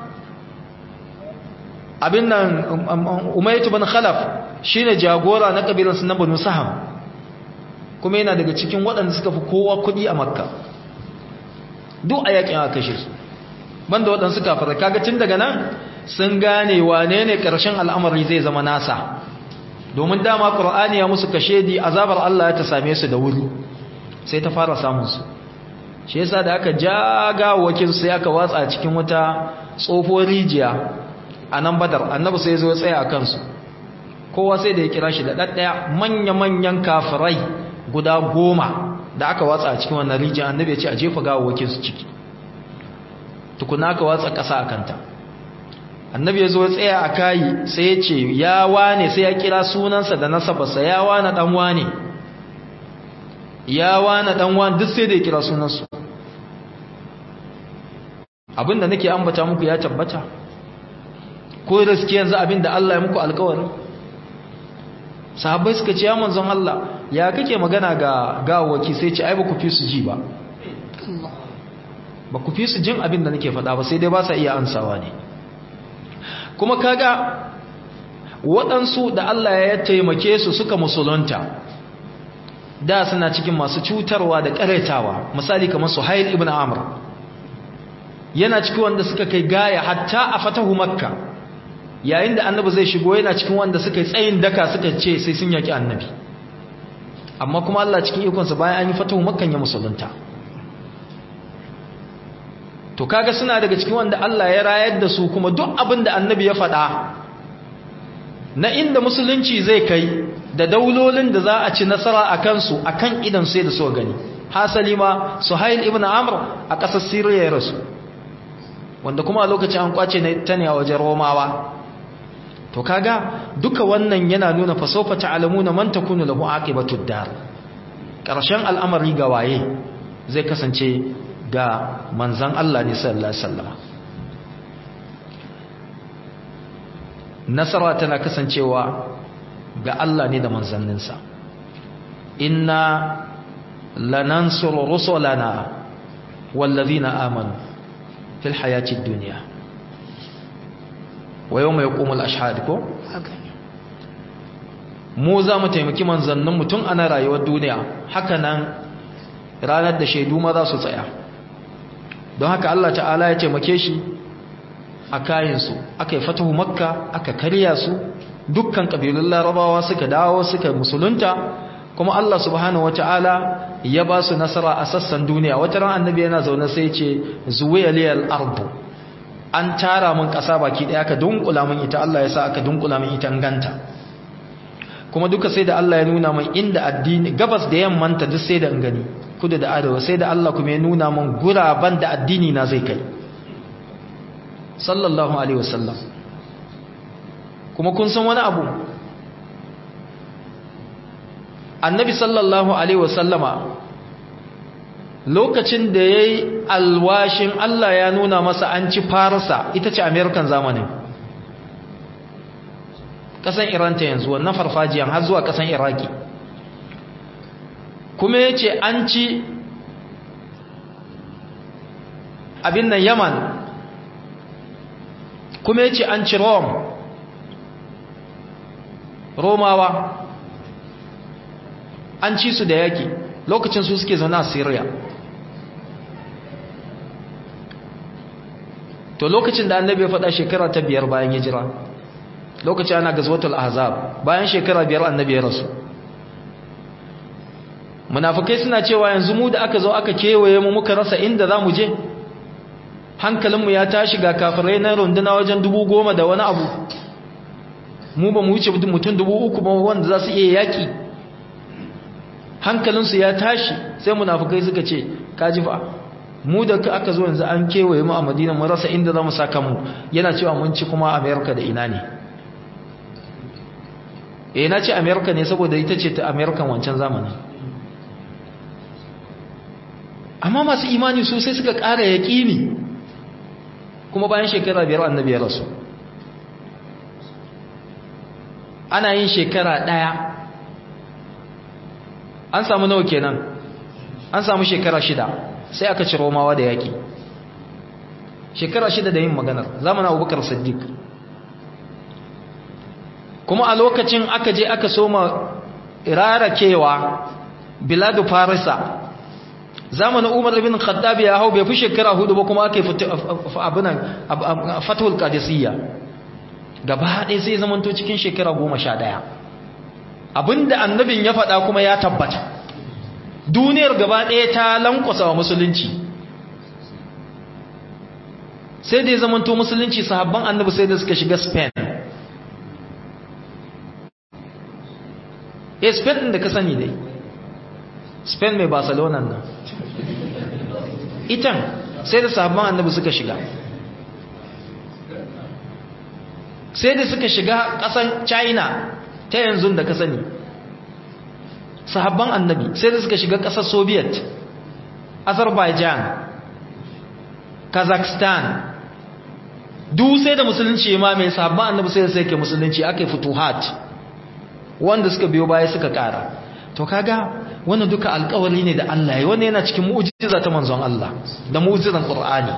abin nan umayyatu bin khalaf shine jagora na kabilan su na banu saham kuma yana daga cikin waɗanda suka fi kowa kuɗi a makka duk a yakin aka kashe su banda waɗansu kafirai kaga tun daga nan sun gane wane ne ƙarshen al'amari zai zama nasa domin dama ƙur'ani ya musu kashe di azabar Allah ya ta same su da wuri sai ta fara samun su shi yasa da aka jaga wakil sai aka watsa cikin wata tsofon rijiya a nan badar annabi sai zo ya tsaya a kansu kowa sai da ya kira shi da ɗaɗɗaya manya-manyan kafirai guda goma da aka watsa a cikin wannan rijiyar annabi ya ce a jefa gawawakin su ciki tukuna aka watsa ƙasa a kanta annabi ya zo ya tsaya a kayi sai ya ce ya wane sai ya kira sunansa da nasabarsa ya wane ɗan wane ya wane ɗan wane duk sai da ya kira sunansu abinda nake ambata muku ya tabbata ko riski yanzu abinda Allah ya muku alkawari sahabbai suka ce ya manzon Allah ya kake magana ga gawawaki sai ce ai ba ku fi su ji ba ba ku fi su jin abin da nake faɗa ba sai dai ba sa iya ansawa ne kuma kaga waɗansu da Allah ya taimake su suka musulunta da suna cikin masu cutarwa da ƙaretawa misali kamar Suhail ibn Amr yana cikin wanda suka kai gaya hatta a fatahu makka yayin da annabi zai shigo yana cikin wanda suka yi tsayin daka suka ce sai sun yaki annabi amma kuma Allah cikin ikonsa bayan an yi fatahu makkan ya musulunta to kaga suna daga cikin wanda Allah ya rayar da su kuma duk abin da annabi ya faɗa na inda musulunci zai kai da daulolin da za a ci nasara a kansu a kan idan sai da so gani hasali ma suhail ibn amr a ƙasar siriya ya rasu wanda kuma a lokacin an kwace ta ne a wajen romawa to kaga duka wannan yana nuna fasofa ta'lamuna man takunu lahu aqibatud dar ƙarshen al'amari ga waye zai kasance ga manzan Allah ne sallallahu alaihi wasallam nasara tana kasancewa ga Allah ne da manzanninsa inna lanansuru rusulana wallazina amanu fil hayatid dunya wa yawma yaqumul ashhad ko mu za mu taimaki manzannin mutum ana rayuwar duniya haka nan ranar da shaidu ma za su tsaya don haka Allah ta'ala ya taimake shi a kayansu aka yi fatahu makka aka karya su dukkan ƙabilun larabawa suka dawo suka musulunta kuma Allah subhanahu wata'ala ya ba su nasara a sassan duniya wata ran annabi yana zaune sai ce zuwiya liyal ardu an tara mun ƙasa baki ɗaya aka dunkula mun ita Allah ya sa aka dunkula mun ita ganta kuma duka sai da Allah ya nuna mun inda addini gabas da yammanta duk sai da in gani kudu da arewa sai da Allah kuma ya nuna mun guraban da addini na zai kai sallallahu alaihi wasallam kuma kun san wani abu annabi sallallahu alaihi wasallama lokacin da ya yi alwashin Allah ya nuna masa an ci farsa ita ce amerikan zamanin ƙasan iranta yanzu wannan farfajiyan har zuwa ƙasan iraki kuma ya ce an ci abin nan yaman kuma ya ce an ci rome romawa an ci su da yaki lokacin su suke zaune a syria to lokacin da annabi ya faɗa shekara ta biyar bayan hijira lokacin ana gazwatul ahzab bayan shekara biyar annabi ya rasu munafikai suna cewa yanzu mu da aka zo aka kewaye mu muka rasa inda za mu je hankalinmu ya tashi ga kafirai na runduna wajen dubu goma da wani abu mu ba mu wuce mutum dubu uku ba wanda za su iya yaƙi hankalinsu ya tashi sai munafukai suka ce kaji fa mu da aka zo yanzu an kewaye mu a madina mun rasa inda za mu saka mu yana cewa mun ci kuma amerika da ina ne eh na ce amerika ne saboda ita ce ta amerikan wancan zamanin amma masu imani su sai suka ƙara yaƙini kuma bayan shekara biyar annabi ya rasu ana yin shekara ɗaya an samu nawa kenan an samu shekara shida sai aka ci romawa da yaƙi shekara shida da yin maganar zamanin abubakar siddiq kuma a lokacin aka je aka soma rarakewa biladu farisa zamanin umar bin khattab ya hau bai fi shekara hudu ba kuma aka yi abinan fatahul qadisiyya gaba ɗaya sai zamanto cikin shekara goma sha ɗaya abinda annabin ya faɗa kuma ya tabbata duniyar gaba ɗaya ta lankwasa wa musulunci sai da ya zamanto musulunci sahabban annabi sai da suka shiga spain eh spain ɗin da ka sani dai spain mai barcelona nan itan sai da sahabban annabi suka shiga sai da suka shiga ƙasan china ta yanzu da ka sani sahabban annabi sai da suka shiga ƙasar soviet azerbaijan kazakhstan duk sai da musulunci ma mai sahabban annabi sai da sai ke musulunci aka yi futuhat wanda suka biyo baya suka ƙara to kaga wannan duka alƙawari ne da Allah ya wannan yana cikin mu'jiza ta manzon Allah da mu'jizan Qur'ani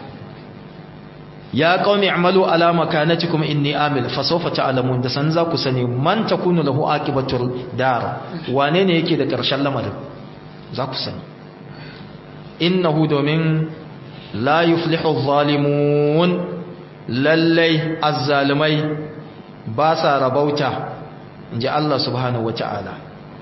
ya qaumi i'malu ala makanatikum inni amil fa sawfa ta'lamun da san za ku sani man takunu lahu aqibatul dar wane ne yake da ƙarshen lamarin za ku sani innahu domin la yuflihu adh-dhalimun lallai azzalimai ba sa rabauta inji Allah subhanahu wata'ala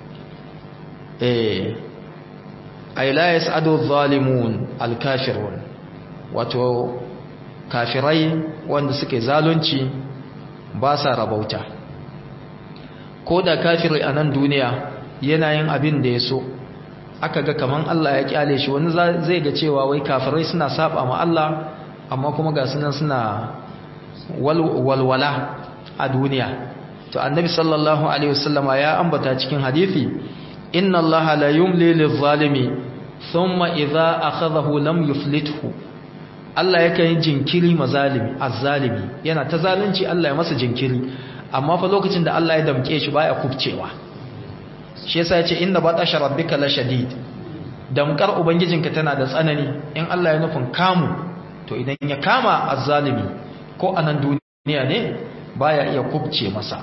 eh ay la yas'adu adh-dhalimun al-kafirun wato kafirai wanda suke zalunci ba sa rabauta ko da kafiri a nan duniya yana yin abin da ya so aka ga kaman Allah ya kyale shi wani zai ga cewa wai kafirai suna saba ma Allah amma kuma ga sunan suna walwala a duniya to annabi sallallahu alaihi wasallama ya ambata cikin hadisi inna Allah la yumli lil-zalimi thumma idza akhadhahu lam yuflithu Allah yakan yi jinkiri mazalimi azzalimi yana ta zalunci Allah ya masa jinkiri amma fa lokacin da Allah ya damke shi baya kubcewa shi yasa yace inna batasha rabbika la shadid damkar ubangijinka tana da tsanani in Allah ya nufin kamu to idan ya kama azzalimi ko anan duniya ne baya iya kubce masa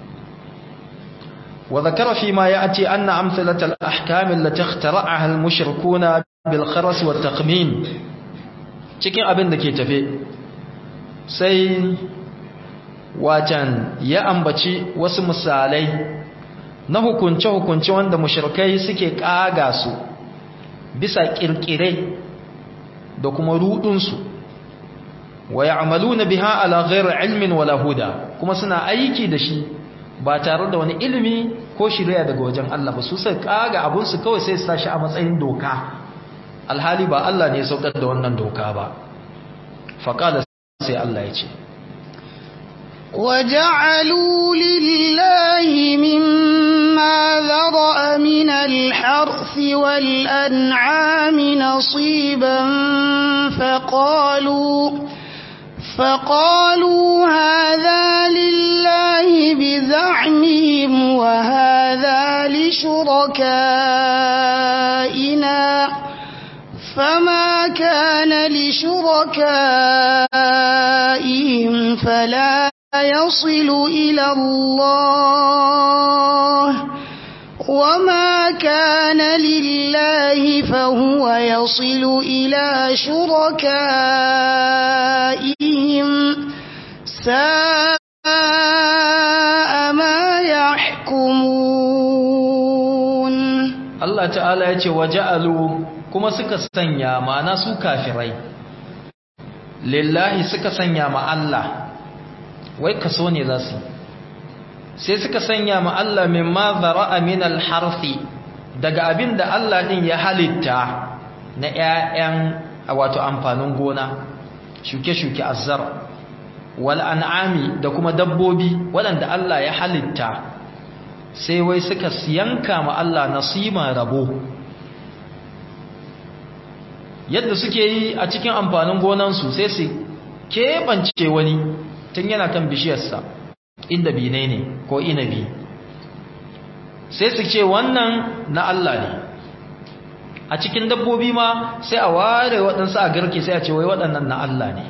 wa zakara fi ma ya'ti anna amsalatal ahkam allati ikhtara'aha al-mushrikuna bil kharas wa taqmin cikin abin da ke tafe sai wacan ya ambaci wasu misalai na hukunce-hukunce wanda mushrikai suke kaga su bisa kirkire da kuma rudunsu wa ya'maluna biha ala ghairi ilmin wala huda kuma suna aiki da shi ba tare da wani ilimi ko shirya daga wajen Allah ba su sai kaga abun su kawai sai su tashi a matsayin doka alhali ba Allah ne ya saukar da wannan doka ba faqala sai Allah ya ce وجعلوا لله مما ذرأ من الحرث والأنعام نصيبا فقالوا فقالوا هذا لله بزعمهم وهذا لشركائنا فما كان لشركائهم فلا يصل إلى الله وما كان لله فهو يصل إلى شركائهم ساء ما يحكمون Allah ta'ala ya ce waja'alu kuma suka sanya ma'ana su kafirai lillahi suka sanya ma Allah wai kaso ne za su sai suka sanya ma Allah mimma zara'a min al-harfi daga abin da Allah din ya halitta na ƴaƴan wato amfanin gona shuke-shuke azzar wal an'ami da kuma dabbobi waɗanda Allah ya halitta sai wai suka yanka ma Allah nasima rabo yadda suke yi a cikin amfanin gonansu sai su keɓance wani tun yana kan bishiyarsa inda bine ne ko inabi sai su ce wannan na Allah ne a cikin dabbobi ma sai a ware waɗansu a garke sai a ce wai waɗannan na Allah ne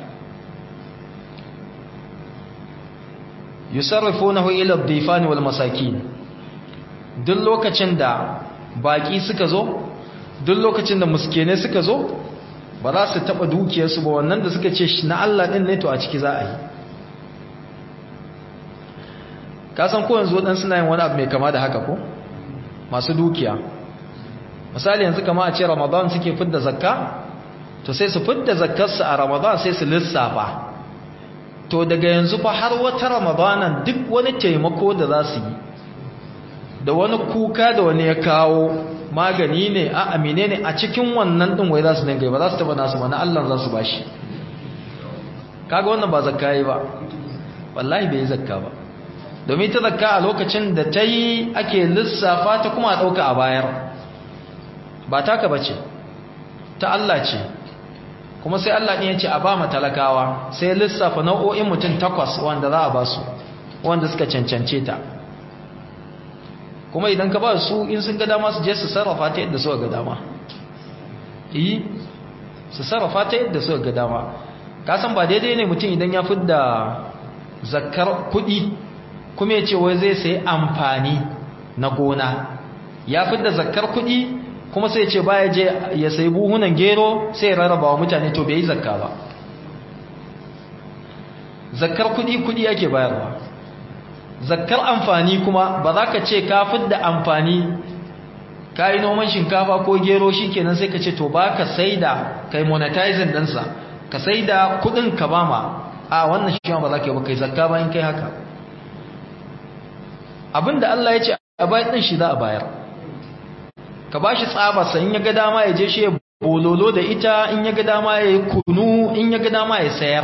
yusarrifunahu ila ad-difan wal masakin duk lokacin da baki suka zo duk lokacin da muskene suka zo ba za su taba dukiyarsu ba wannan da suka ce na Allah din ne to a ciki za a yi ka san ko yanzu dan suna yin wani abu mai kama da haka ko masu dukiya misali yanzu kama a ce ramadan suke fidda zakka to sai su fidda zakkarsu a ramadan sai su lissafa to daga yanzu fa har wata ramadanan duk wani taimako da za su yi da wani kuka da wani ya kawo magani ne a amine ne a cikin wannan din wai za su dinga ba za su taba nasu ba na Allah za su bashi kaga wannan ba zakka yi ba wallahi bai yi zakka ba domin ta zakka a lokacin da ta yi ake lissafa ta kuma a ɗauka a bayar ba taka bace ta Allah ce kuma sai Allah ɗin ya ce a ba ma talakawa sai lissafa nau'o'in mutum takwas wanda za a ba su wanda suka cancance ta kuma idan ka ba su in sun ga dama su je su sarrafa ta yadda suka ga dama yi su sarrafa ta yadda suka ga dama kasan ba daidai ne mutum idan ya fidda zakar kuɗi kuma ya ce wai zai sayi amfani na gona ya fidda zakar kuɗi kuma sai ce baya je ya sayi buhunan gero sai ya rarraba wa mutane to bai yi zakka ba zakkar kuɗi kuɗi ake bayarwa zakkar amfani kuma ba za ka ce ka fidda amfani ka yi noman shinkafa ko gero shi kenan sai ka ce to ba ka sai da kai monetizing ɗinsa ka sai da kuɗin ka ba ma a wannan shi ba za ka yi ba kai zakka bayan kai haka abinda Allah ya ce a bayan ɗin shi za a bayar ka ba shi tsabarsa in ya ga dama ya je shi ya bololo da ita in ya ga dama ya yi kunu in ya ga dama ya sayar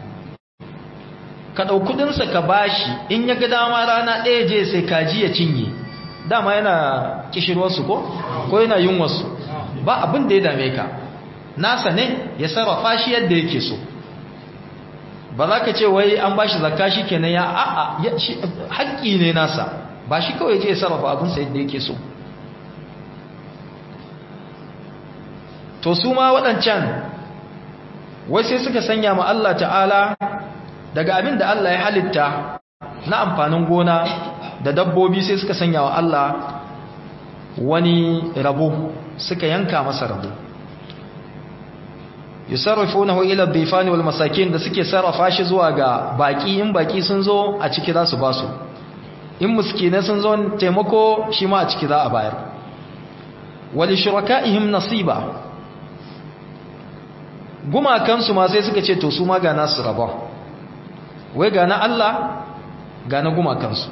ka ɗau kudinsa ka ba shi in ya ga dama rana ɗaya je sai kaji ya cinye dama yana kishirwarsu ko ko yana yin wasu ba abin da ya dame ka nasa ne ya sarrafa shi yadda yake so ba za ka ce wai an ba shi zakka shi kenan ya a'a haƙƙi ne nasa ba shi kawai je ya sarrafa abinsa yadda yake so to su ma waɗancan wai sai suka sanya ma Allah ta'ala daga abin da Allah ya halitta na amfanin gona da dabbobi sai suka sanya wa Allah wani rabo suka yanka masa rabo yusarrifunahu ila dhifani wal masakin da suke sarrafa shi zuwa ga baki in baki sun zo a ciki za su ba su in muskine sun zo taimako shi ma a ciki za a bayar wal shuraka'ihim nasiba gumakansu ma sai suka ce to su ma ga nasu rabon wai ga na Allah ga na gumakansu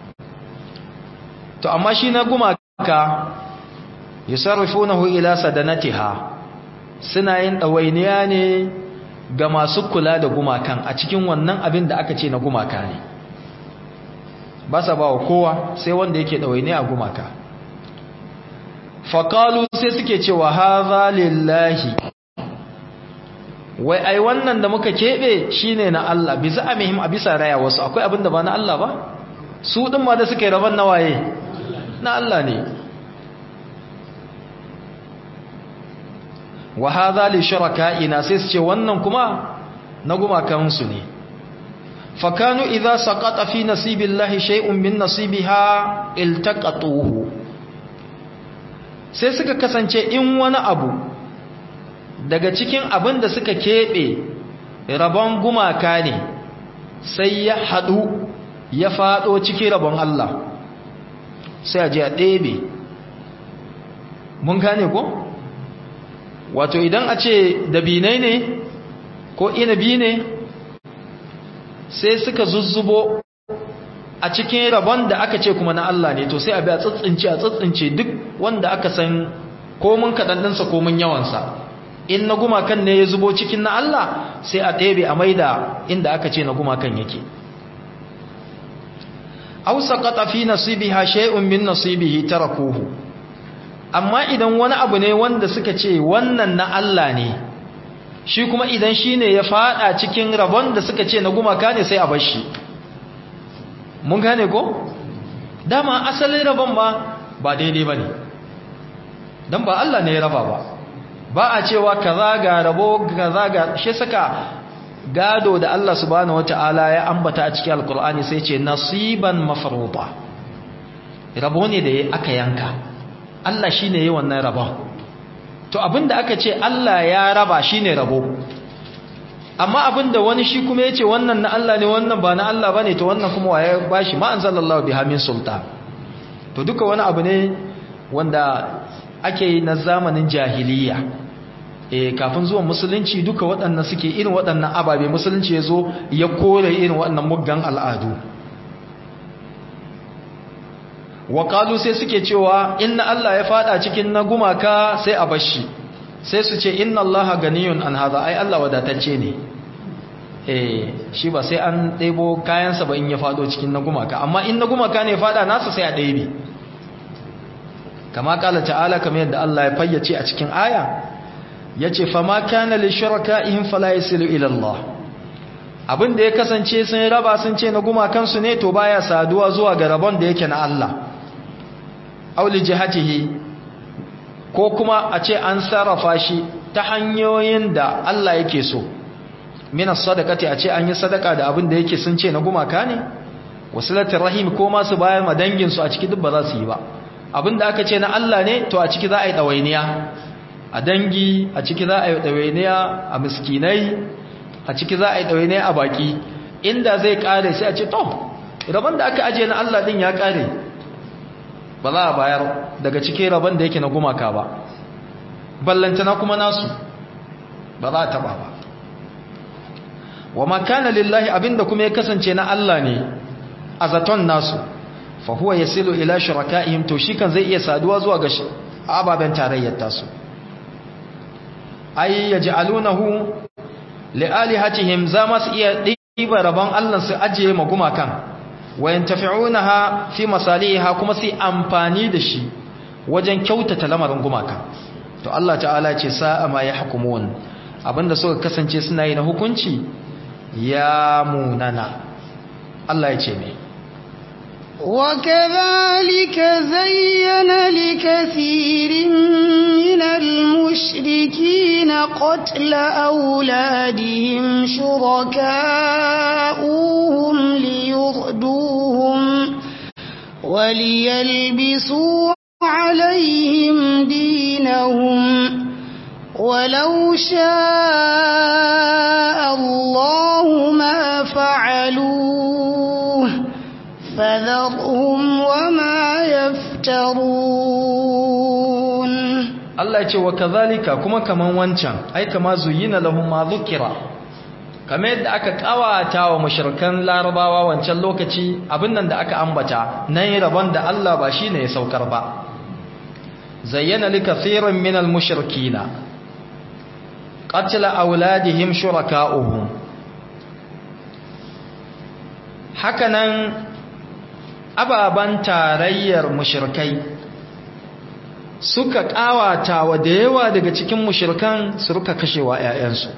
to amma shi na gumaka yusarrifunahu ila sadanatiha suna yin dawainiya ne ga masu kula da gumakan a cikin wannan abin da aka ce na gumaka ne ba sa ba wa kowa sai wanda yake dawainiya a gumaka faƙalu sai suke cewa haza lillahi wai ai wannan da muka keɓe shine na Allah bisa amihim a bisa raya wasu akwai abin da ba na Allah ba su ɗin ma da suka yi rabon nawaye na Allah ne wa hadha li shuraka'ina sai su ce wannan kuma na gumakansu ne fakanu idza saqata fi nasibillahi shay'un min nasibiha iltaqatuhu sai suka kasance in wani abu daga cikin abin da suka keɓe rabon gumaka ne sai ya haɗu ya faɗo cikin rabon Allah sai a je a ɗebe mun gane ko? wato idan a ce dabinai ne ko inabi ne sai suka zuzzubo a cikin rabon da aka ce kuma na Allah ne to sai a bi a tsitsince a tsitsince duk wanda aka san komin kaɗanɗinsa komin yawansa in na gumakan ne ya zubo cikin na Allah sai a ɗebe a maida inda aka ce na gumakan yake aw saqata fi nasibiha shay'un min nasibihi tarakuhu amma idan wani abu ne wanda suka ce wannan na Allah ne shi kuma idan shine ya fada cikin rabon da suka ce na gumaka ne sai a bar shi mun gane ko dama asalin rabon ba ba daidai bane dan ba Allah ne ya raba ba ba a cewa kaza ga rabo kaza ga shi saka gado da Allah subhanahu wataala ya ambata a cikin alkur'ani sai ce nasiban mafruḍa rabo ne da aka yanka Allah shine yayin wannan rabon to abinda aka ce Allah ya raba shine rabo amma abinda wani shi kuma yace wannan na Allah ne wannan ba na Allah bane to wannan kuma waye bashi ma anzalallahu biha min sultan to duka wani abu ne wanda ake yi na zamanin jahiliya e kafin zuwan musulunci duka waɗannan suke irin waɗannan ababe musulunci ya zo ya kore irin waɗannan muggan al'adu waƙalu sai suke cewa inna Allah ya fada cikin na gumaka sai a bashi sai su ce inna Allah ganiyun an haza ai Allah wadatacce ne eh shi ba sai an ɗebo kayansa ba in ya fado cikin na gumaka amma in na gumaka ne fada nasa sai a ɗebe kama kala ta'ala kamar yadda Allah ya fayyace a cikin aya yace fama kana li shuraka'ihim fala yasilu ila Allah abin da ya kasance sun raba sun ce na gumakan su ne to baya saduwa zuwa ga rabon da yake na Allah auli jihatihi ko kuma a ce an sarrafa shi ta hanyoyin da Allah yake so min sadaqati a ce an yi sadaka da abin da yake sun ce na gumaka ne wasilatul rahim ko ma su bayar ma dangin su a ciki duk ba za su yi ba abin da aka ce na Allah ne to a ciki za a yi dawainiya a dangi a ciki za a yi dawainiya a miskinai a ciki za a yi dawainiya a baki inda zai kare sai a ce to rabon da aka aje na Allah din ya kare ba za a bayar daga cikin rabon da yake na gumaka ba ballantana kuma nasu ba za a taba ba wa makana lillahi abinda kuma ya kasance na Allah ne a zaton nasu fa huwa yasilu ila shurakaihim to shi kan zai iya saduwa zuwa ga ababen tarayyar tasu ay yaj'alunahu lialihatihim za masu iya diba rabon Allah su ajiye magumakan wa yantafi'unaha fi masaliha kuma su amfani da shi wajen kyautata lamarin gumaka to Allah ta'ala ce sa'a ma yahkumun abinda suka kasance suna yi na hukunci ya munana Allah ya ce me وكذلك زين لكثير من المشركين قتل أولادهم شركاؤهم ليردوهم وليلبسوا عليهم دينهم ولو شاء الله ما فعلوه فذرهم وما يفترون Allah ya ce wa kazalika kuma kaman wancan ai kama zuyina lahum ma dhukira kamar yadda aka kawata wa mushrikan larabawa wancan lokaci abin nan da aka ambata nan rabon da Allah ba shine ya saukar ba zayyana likathirin min almushrikina qatla auladihim shuraka'uhum hakanan ababan tarayyar mushrikai suka kawata wa da yawa daga cikin mushrikan su ruka kashewa ƴaƴansu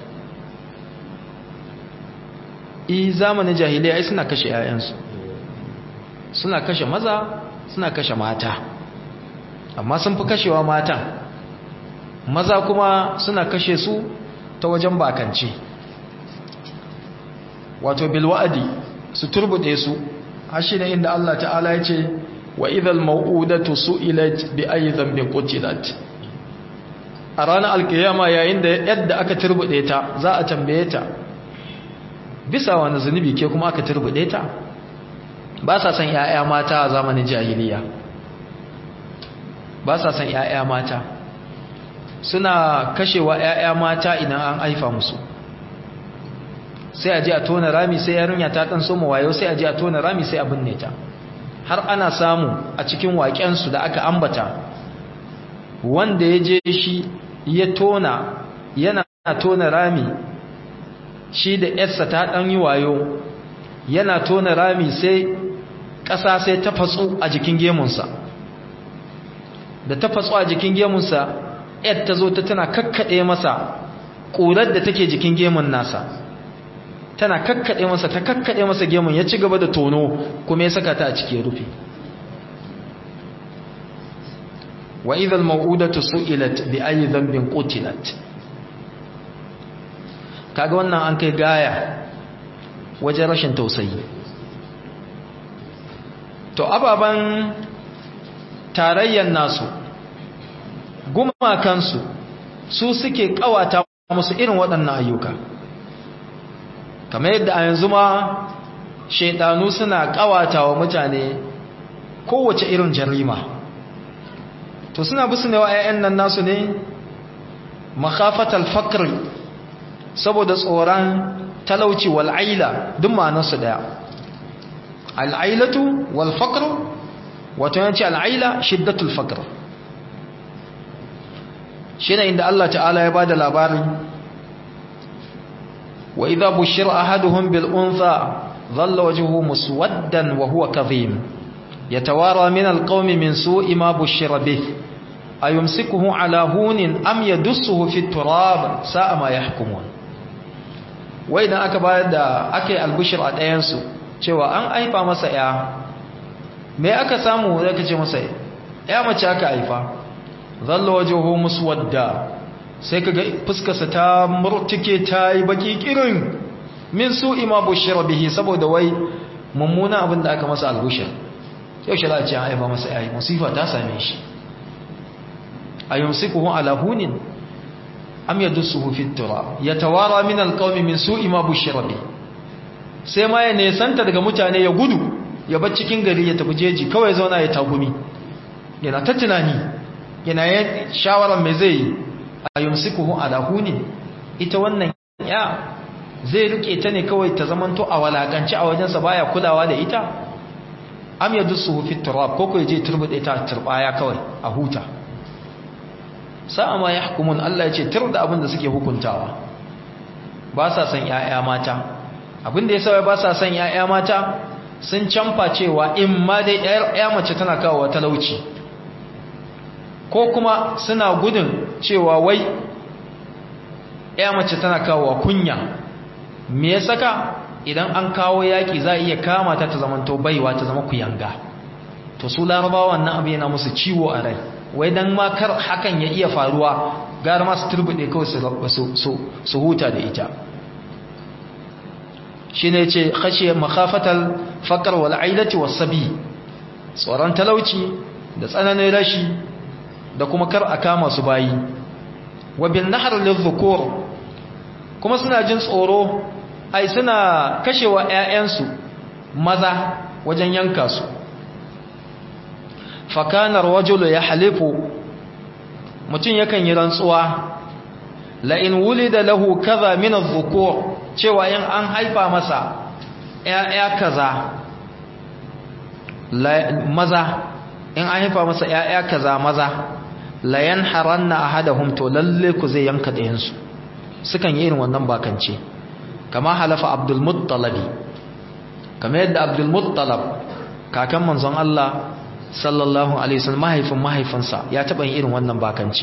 i zamanin jahiliya ai suna kashe ƴaƴansu suna kashe maza suna kashe mata amma sun fi kashewa matan maza kuma suna kashe su ta wajen bakance wato bilwa'adi su turbude su har shi ne inda Allah ta'ala ya ce wa idhal mau'udatu su'ilat bi ayi dhanbin qutilat a ranar alkiyama yayin da yadda aka turbude ta za a tambaye ta bisa wani zunubi ke kuma aka turbude ta ba sa san ƴaƴa mata a zamanin jahiliya ba sa san ƴaƴa mata suna kashewa ƴaƴa mata idan an aifa musu sai a je a tona rami sai yarinya ta dan soma wayo sai a je a tona rami sai a binne ta har ana samu a cikin waƙensu da aka ambata wanda ya je shi ya tona yana tona rami shi da yarsa ta ɗan yi wayo yana tona rami sai ƙasa sai ta fatsu a jikin gemunsa da ta fatsu a jikin gemunsa yar ta zo ta tana kakkaɗe masa ƙurar da take jikin gemun nasa tana kakkaɗe masa ta kakkaɗe masa gemun ya ci gaba da tono kuma ya saka ta a ciki ya rufe wa idhal maw'udatu su'ilat bi ayi dhanbin qutilat kaga wannan an kai gaya wajen rashin tausayi to ababan tarayyan nasu gumakansu su suke kawata musu irin waɗannan ayyuka kamar yadda a yanzu ma shaidanu suna kawata wa mutane kowace irin jarima to suna bisu ne wa 'ya'yan nan nasu ne makhafatal fakr saboda tsoron talauci wal aila duk ma'anarsu daya al ailatu wal faqr wato yanci al aila shiddatul faqr shine inda Allah ta'ala ya bada labarin وإذا بشر أحدهم بالأنثى ظل وجهه مسودا وهو كظيم يتوارى من القوم من سوء ما بشر به أيمسكه على هون أم يدسه في التراب ساء ما يحكمون وإذا أكبر أكي البشر أتينسو cewa an aifa masa ya me aka samu zaka ce masa ya mace aka haifa zalla wajhuhu muswadda sai kaga fuskarsa ta murtike ta yi baki kirin min su'i ma bushira bihi saboda wai mummuna abin da aka masa albushir yau shi za a ce an haifa masa yayi musifa ta same shi ayumsikuhu ala hunin am yadussuhu fi turab yatawara min alqawmi min su'i ma bushira bihi sai ma ya nesanta daga mutane ya gudu ya bar cikin gari ya tafi jeji kawai zauna ya tagumi yana ta tunani yana ya shawarar mai zai yi a yumsikuhu ala hunin ita wannan ya zai rike ta ne kawai ta zamanto a walakanci a wajensa baya kulawa da ita am yadussuhu fi turab ko ko je turbude ta turbaya kawai a huta sa'a ma yahkumun Allah ya ce tur da abin da suke hukuntawa ba sa san 'ya'ya mata abinda ya sauya ba sa son ‘ya'ya mata sun canfa cewa in ma dai ‘ya mace tana kawo talauci ko kuma suna gudun cewa wai ‘ya mace tana kawo kunya me ya saka idan an kawo yaƙi za a iya kama ta ta zamanto baiwa ta zama kuyanga to su larabawa wannan abu yana musu ciwo a rai wai don makar hakan ya iya faruwa gara masu turbuɗe kawai su huta da ita shi ne ce khashiyar makafatar fakar wal'ailati wasabi tsoron talauci da tsananin rashi da kuma kar a kama su bayi wabin nahar lizukur kuma suna jin tsoro ai suna kashewa 'ya'yansu maza wajen yanka su fakanar wajulu ya halifu mutum yakan yi rantsuwa la'in wuli da lahu kaza min zukur cewa in an haifa masa ‘ya'ya kaza maza in an haifa masa ‘ya'ya kaza maza layan haranna a hada humto lalle ku zai yanka ɗayansu sukan yi irin wannan bakance kama halafa abdulmuttalabi kama yadda abdulmuttalab kakan manzon Allah sallallahu alaihi wasallam mahaifin mahaifinsa ya taɓa yin irin wannan bakance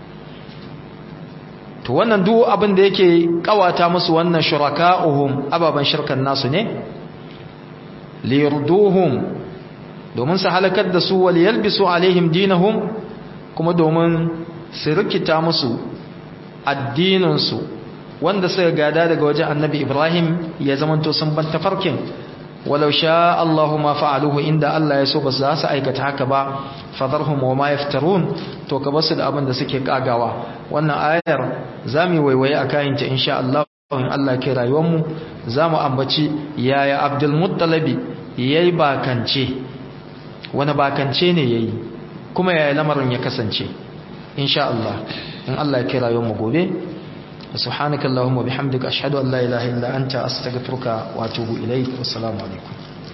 to wannan duk abin da yake kawata musu wannan shuraka'uhum ababan shirkan nasu ne liyurduhum domin su halakar da su wal yalbisu alaihim dinahum kuma domin su rikita musu addinin su wanda suka gada daga wajen annabi Ibrahim ya zamanto sun ban tafarkin walau sha Allahu ma fa'aluhu inda Allah ya so ba za su aikata haka ba fadarhum wa ma yaftarun to ka basu da abin da suke kagawa wannan ayar zamu waiwaye a kayan ta insha Allah in Allah ke rayuwar mu zamu ambaci yaya Abdul Muttalibi yayi bakance wani bakance ne yayi kuma yaya lamarin ya kasance insha Allah in Allah ya ke rayuwar mu gobe سبحانك اللهم وبحمدك أشهد أن لا إله إلا أنت أستغفرك وأتوب إليك والسلام عليكم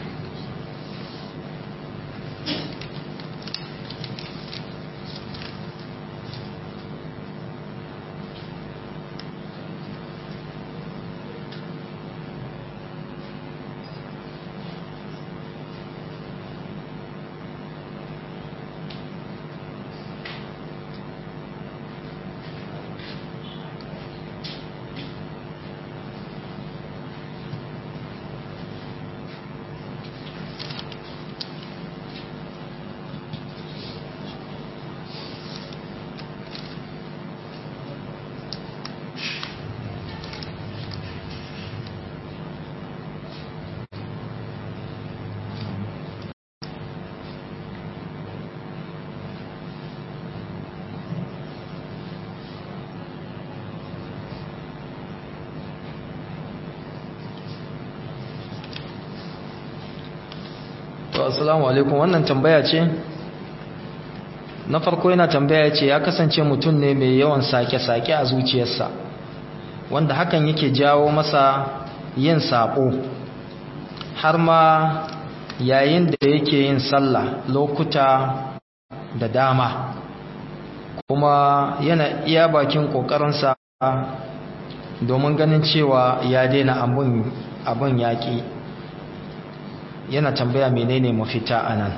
to assalamu alaikum wannan tambaya ce na farko yana tambaya ce ya kasance mutum ne mai yawan sake-sake a zuciyarsa wanda hakan yake jawo masa yin sabo har ma yayin da yake yin sallah lokuta da dama kuma yana iya bakin kokarinsa domin ganin cewa ya daina abun yaƙi yana tambaya menene mafita anan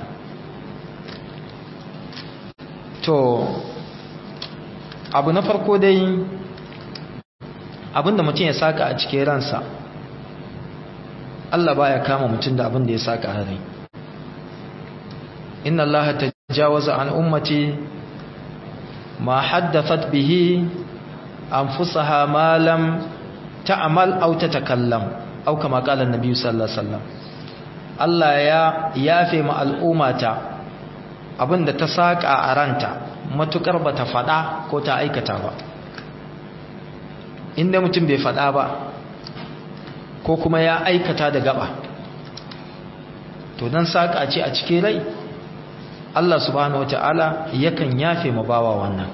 to abu na farko dai abinda mutum ya saka a cikin ransa Allah baya kama mutum da abinda ya saka a rai inna Allah jawaza an ummati ma haddathat bihi anfusaha ma lam ta'mal aw tatakallam aw kama qala an-nabi sallallahu alaihi wasallam Allah ya yafe ma al'ummata abinda ta saka a ranta matukar bata fada ko ta aikata ba inda mutum bai fada ba ko kuma ya aikata da gaba to dan saka ce a cikin rai Allah subhanahu wataala yakan yafe ma bawa wannan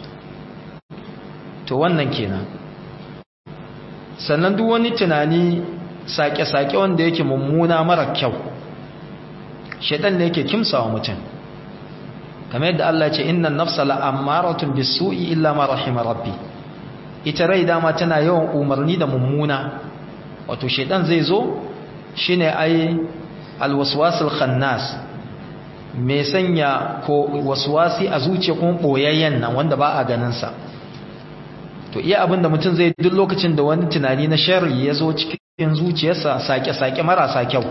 to wannan kenan sannan duk wani tunani sake-sake wanda yake mummuna mara kyau shaitan ne yake kimsawa mutum kamar yadda Allah ce innan nafsa la'ammaratun bisu'i illa ma rahima rabbi ita rai dama tana yawan umarni da mummuna wato shaitan zai zo shine ai alwaswasul khannas mai sanya ko waswasi a zuciya kuma boyayyen nan wanda ba a ganin sa to iya abin da mutum zai duk lokacin da wani tunani na sharri ya zo cikin zuciyarsa sake-sake marasa kyau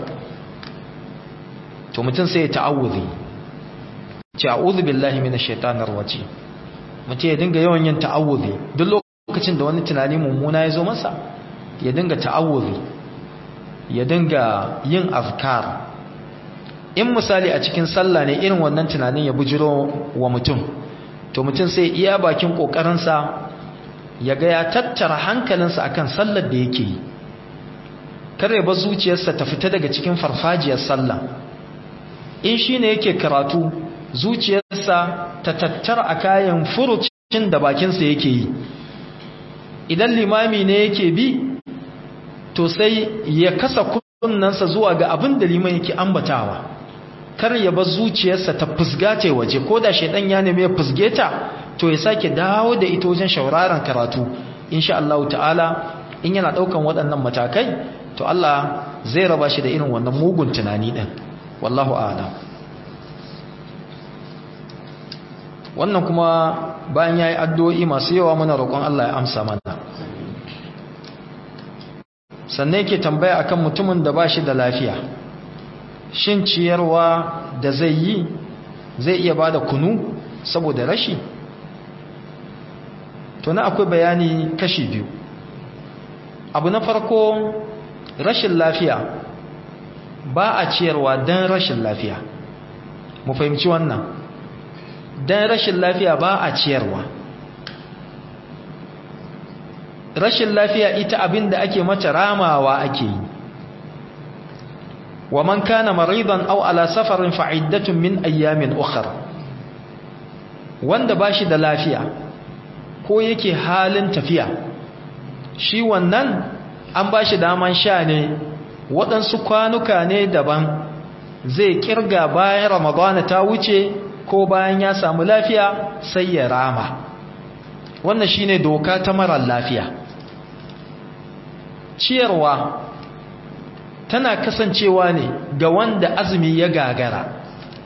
to mutum sai ya ta'awuzi ce a'udhu billahi minash shaitanir rajim mutum ya dinga yawan yin ta'awuzi duk lokacin da wani tunani mummuna ya zo masa ya dinga ta'awuzi ya dinga yin azkar in misali a cikin sallah ne irin wannan tunanin ya bujiro wa mutum to mutum sai iya bakin kokarinsa ya ga ya tattara hankalinsa akan sallar da yake yi kare ba zuciyarsa ta fita daga cikin farfajiyar sallah in shine yake karatu zuciyarsa ta tattara a kayan furucin da bakinsa yake yi idan limami ne yake bi to sai ya kasa kunnansa zuwa ga abin da liman yake ambatawa kar ya bar zuciyarsa ta fusgace waje ko da shedan ya neme ya fusge ta to ya sake dawo da ita wajen shauraron karatu insha Allah ta'ala in yana daukan waɗannan matakai to Allah zai raba shi da irin wannan mugun tunani din wallahu a'lam wannan kuma bayan yayi addu'o'i masu yawa muna roƙon Allah ya amsa mana sannan yake tambaya akan mutumin da bashi da lafiya shin ciyarwa da zai yi zai iya bada kunu saboda rashi to na akwai bayani kashi biyu abu na farko rashin lafiya ba a ciyarwa don rashin lafiya mu fahimci wannan don rashin lafiya ba a ciyarwa rashin lafiya ita abin da ake mata ramawa ake yi wa man kana maridan aw ala safarin fa'iddatun min ayyamin ukhra wanda bashi da lafiya ko yake halin tafiya shi wannan an bashi daman sha ne waɗansu kwanuka ne daban zai kirga bayan ramadana ta wuce ko bayan ya samu lafiya sai ya rama wannan shine doka ta marar lafiya ciyarwa tana kasancewa ne ga wanda azumi ya gagara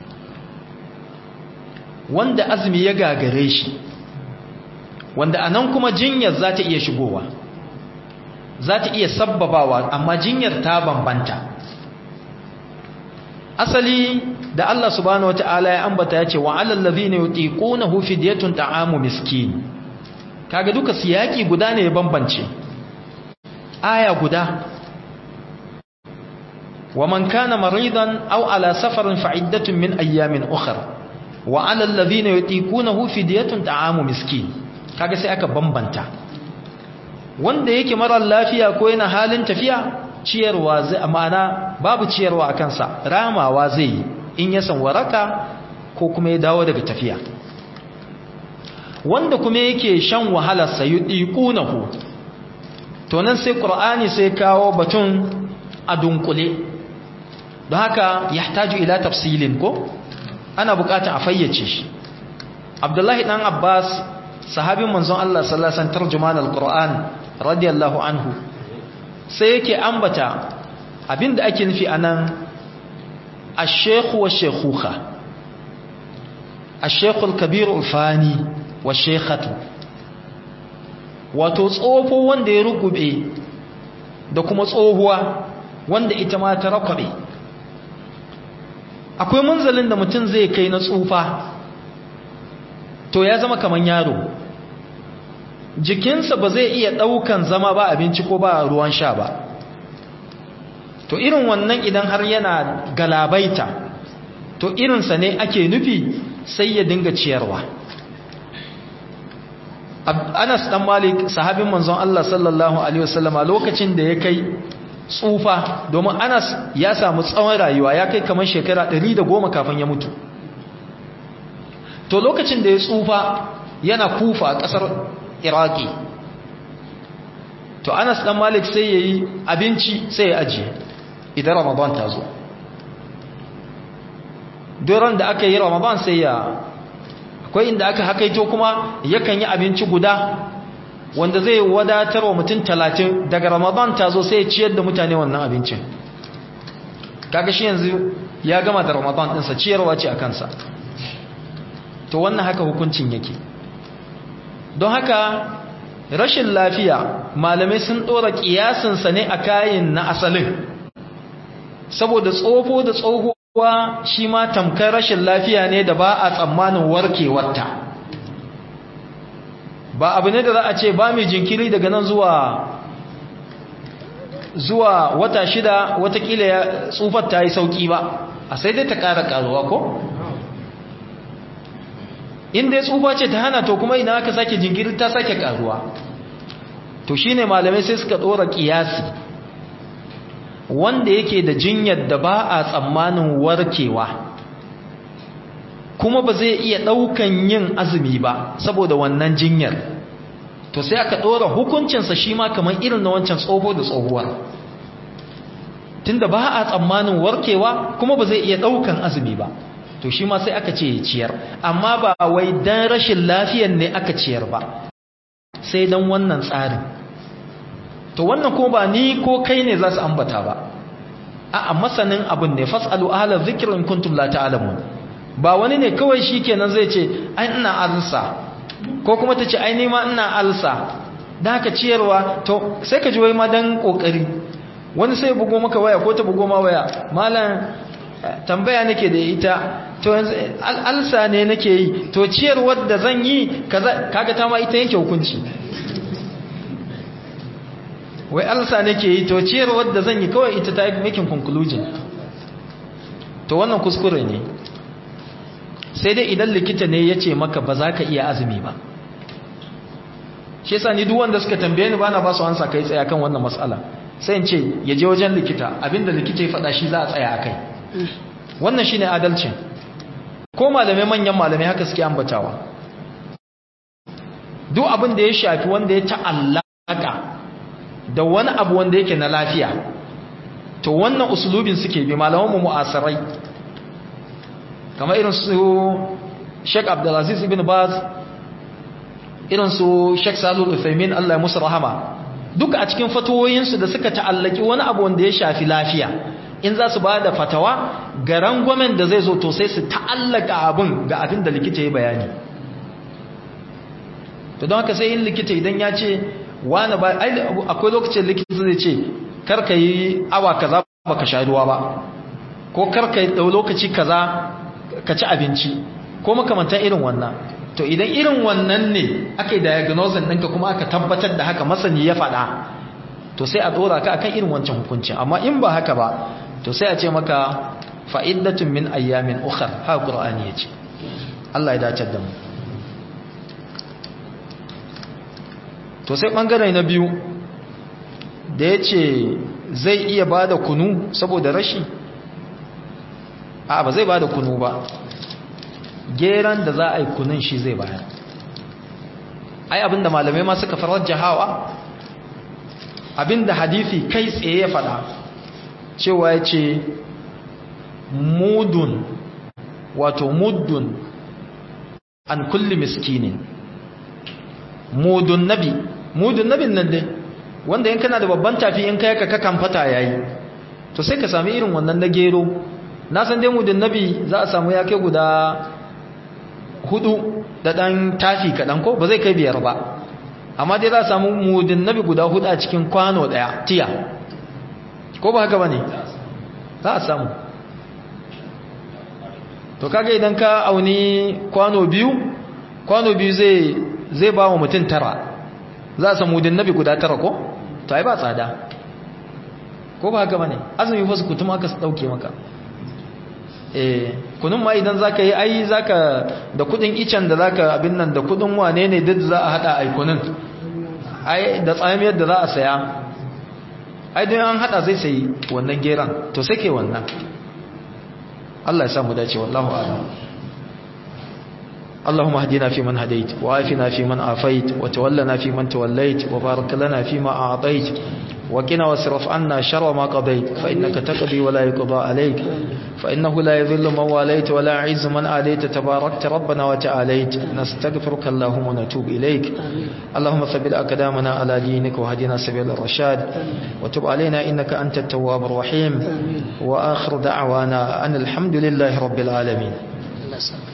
wanda azumi ya gagare shi wanda anan kuma jinyar za ta iya shigowa za ta iya sabbabawa amma jinyar ta bambanta asali da Allah subhanahu wataala ya ambata ya ce wa alal ladhina yutiqunahu fidyatun ta'amu miskin kaga duka siyaki guda ne ya bambance aya guda wa man kana maridan aw ala safarin fa'iddatun min ayyamin ukhra wa alal ladhina yutiqunahu fidyatun ta'amu miskin kaga sai aka bambanta wanda yake marar lafiya ko yana halin tafiya ciyarwa zai amana babu ciyarwa a kansa ramawa zai yi in ya san waraka ko kuma ya dawo daga tafiya wanda kuma yake shan wahalar sa yudiqunahu to nan sai qur'ani sai kawo batun a dunkule don haka yahtaju ila tafsilin ko ana bukatar a fayyace shi abdullahi dan abbas sahabin manzon Allah sallallahu alaihi wasallam tarjuman alquran radiyallahu anhu sai yake ambata abinda ake nufi anan ash-shaykh wa shaykhuha ash-shaykh al-kabir al-fani wa shaykhatu wato tsofo wanda ya rugube da kuma tsohuwa wanda ita ma ta rakwabe akwai munzalin da mutum zai kai na tsufa to ya zama kaman yaro jikinsa ba zai iya ɗaukan zama ba abinci ko ba ruwan sha ba to irin wannan idan har yana galabaita to irinsa ne ake nufi sai ya dinga ciyarwa Anas dan Malik sahabin manzon Allah sallallahu alaihi wasallam a lokacin da ya kai tsufa domin Anas ya samu tsawon rayuwa ya kai kamar shekara 110 kafin ya mutu to lokacin da ya tsufa yana kufa a kasar Iraki to Anas dan Malik sai yayi abinci sai ya ajiye idan Ramadan ta zo doron da aka yi Ramadan sai ya akwai inda aka hakaito kuma yakan yi abinci guda wanda zai wadatar wa mutum talatin daga ramadan ta zo sai ya ciyar da mutane wannan abincin kaga shi yanzu ya gama da ramadan ɗinsa ciyarwa ce a kansa to wannan haka hukuncin yake don haka rashin lafiya malamai sun ɗora ƙiyasinsa ne a kayan na asalin saboda tsofo da tsoho kuwa shi ma tamkar rashin lafiya ne da ba a tsammanin warkewarta ba abu ne da za a ce ba mai jinkiri daga nan zuwa zuwa wata shida watakila ya tsufar ta yi sauki ba a sai dai ta ƙara ƙaruwa ko? inda ya tsufa ce ta hana to kuma ina aka sake jinkiri ta sake ƙaruwa to shine malamai sai suka ɗora ƙiyasi wanda yake da jinyar da ba a tsammanin warkewa kuma ba zai iya ɗaukan yin azumi ba saboda wannan jinyar to sai aka ɗora hukuncinsa shi ma kamar irin na wancan tsoho da tsohuwar tunda ba a tsammanin warkewa kuma ba zai iya ɗaukan azumi ba to shi ma sai aka ce ya ciyar amma ba wai dan rashin lafiyar ne aka ciyar ba sai dan wannan tsarin to wannan ko ba ni ko kai ne za su ambata ba a masanin abin ne fasalu ahla dhikri in kuntum la ta'lamun ba wani ne kawai shikenan zai ce ai ina alsa ko kuma tace ai ni ma ina alsa dan haka ciyarwa to sai ka ji wai ma dan kokari wani sai bugo maka waya ko ta bugo ma waya malam tambaya nake da ita to yanzu alsa ne nake yi to ciyarwar da zan yi kaza kaga ta ma ita yake hukunci wai alsa nake yi to ciyarwar da zan yi kawai ita ta yi making conclusion to wannan kuskure ne sai dai idan likita ne ya ce maka ba za ka iya azumi ba shi yasa ni duk wanda suka tambaye ni ba na ba su ansa kai tsaya kan wannan matsala sai in ce ya je wajen likita abinda likita ya faɗa shi za a tsaya a kai wannan shine adalcin ko malamai manyan malamai haka suke ambatawa duk abin da ya shafi wanda ya ta'allaka da wani abu wanda yake na lafiya to wannan usulubin suke bi malamanmu mu'asirai kamar irin su Sheikh Abdulaziz ibn Baz irin su Sheikh Salul Uthaymin Allah ya musu rahama duka a cikin fatawoyinsu da suka ta'allaki wani abu wanda ya shafi lafiya in za su ba da fatawa ga rangwamen da zai zo to sai su ta'allaka abin ga abin da likita ya bayani to don haka sai yin likita idan ya ce wani ba akwai lokacin likita zai ce karka yi awa kaza ba ka sha ruwa ba ko karka yi lokaci kaza ka ci abinci ko makamantan irin wannan to idan irin wannan ne aka yi diagnosis ɗinka kuma aka tabbatar da haka masani ya faɗa to sai a ɗora ka akan irin wancan hukuncin amma in ba haka ba to sai a ce maka fa'iddatun min ayyamin ukhar ha qur'ani yace Allah ya dace da mu to sai bangare na biyu da yace zai iya bada kunu saboda rashi a ba zai bada kunu ba geran da za a yi kunun shi zai bayar ai abinda malamai ma suka farar jahawa abinda hadithi kai tsaye ya fada cewa ya ce mudun wato muddun an kulli miskinin mudun nabi mudun nabin nan dai wanda in kana da babban tafi in kai ka kakan fata yayi to sai ka sami irin wannan na gero na san dai mudun nabi za a samu ya kai guda hudu da dan tafi kaɗan ko ba zai kai biyar ba amma dai za a samu mudun nabi guda hudu a cikin kwano daya tiya ko ba haka ba ne za a samu to kaga idan ka auni kwano biyu kwano biyu zai zai ba wa mutum tara za a samu din nabi guda tara ko to ai ba tsada ko ba haka bane azumi fa su kutum aka dauke maka eh kunun ma idan zaka yi ai zaka da kudin icen da zaka abin nan da kudin wane ne duk za a hada ai kunun ai da tsamiyar da za a saya ai dan an hada zai sayi wannan geran to sai ke wannan Allah ya samu dace wallahu a'lam اللهم اهدنا فيمن هديت وعافنا فيمن عافيت وتولنا فيمن توليت وبارك لنا فيما أعطيت وقنا واصرف عنا شر ما قضيت فإنك تقضي ولا يقضى عليك فإنه لا يذل من واليت ولا يعز من آليت تباركت ربنا وتعاليت نستغفرك اللهم ونتوب إليك اللهم ثبت أقدامنا على دينك وهدنا سبيل الرشاد وتب علينا إنك أنت التواب الرحيم وآخر دعوانا أن الحمد لله رب العالمين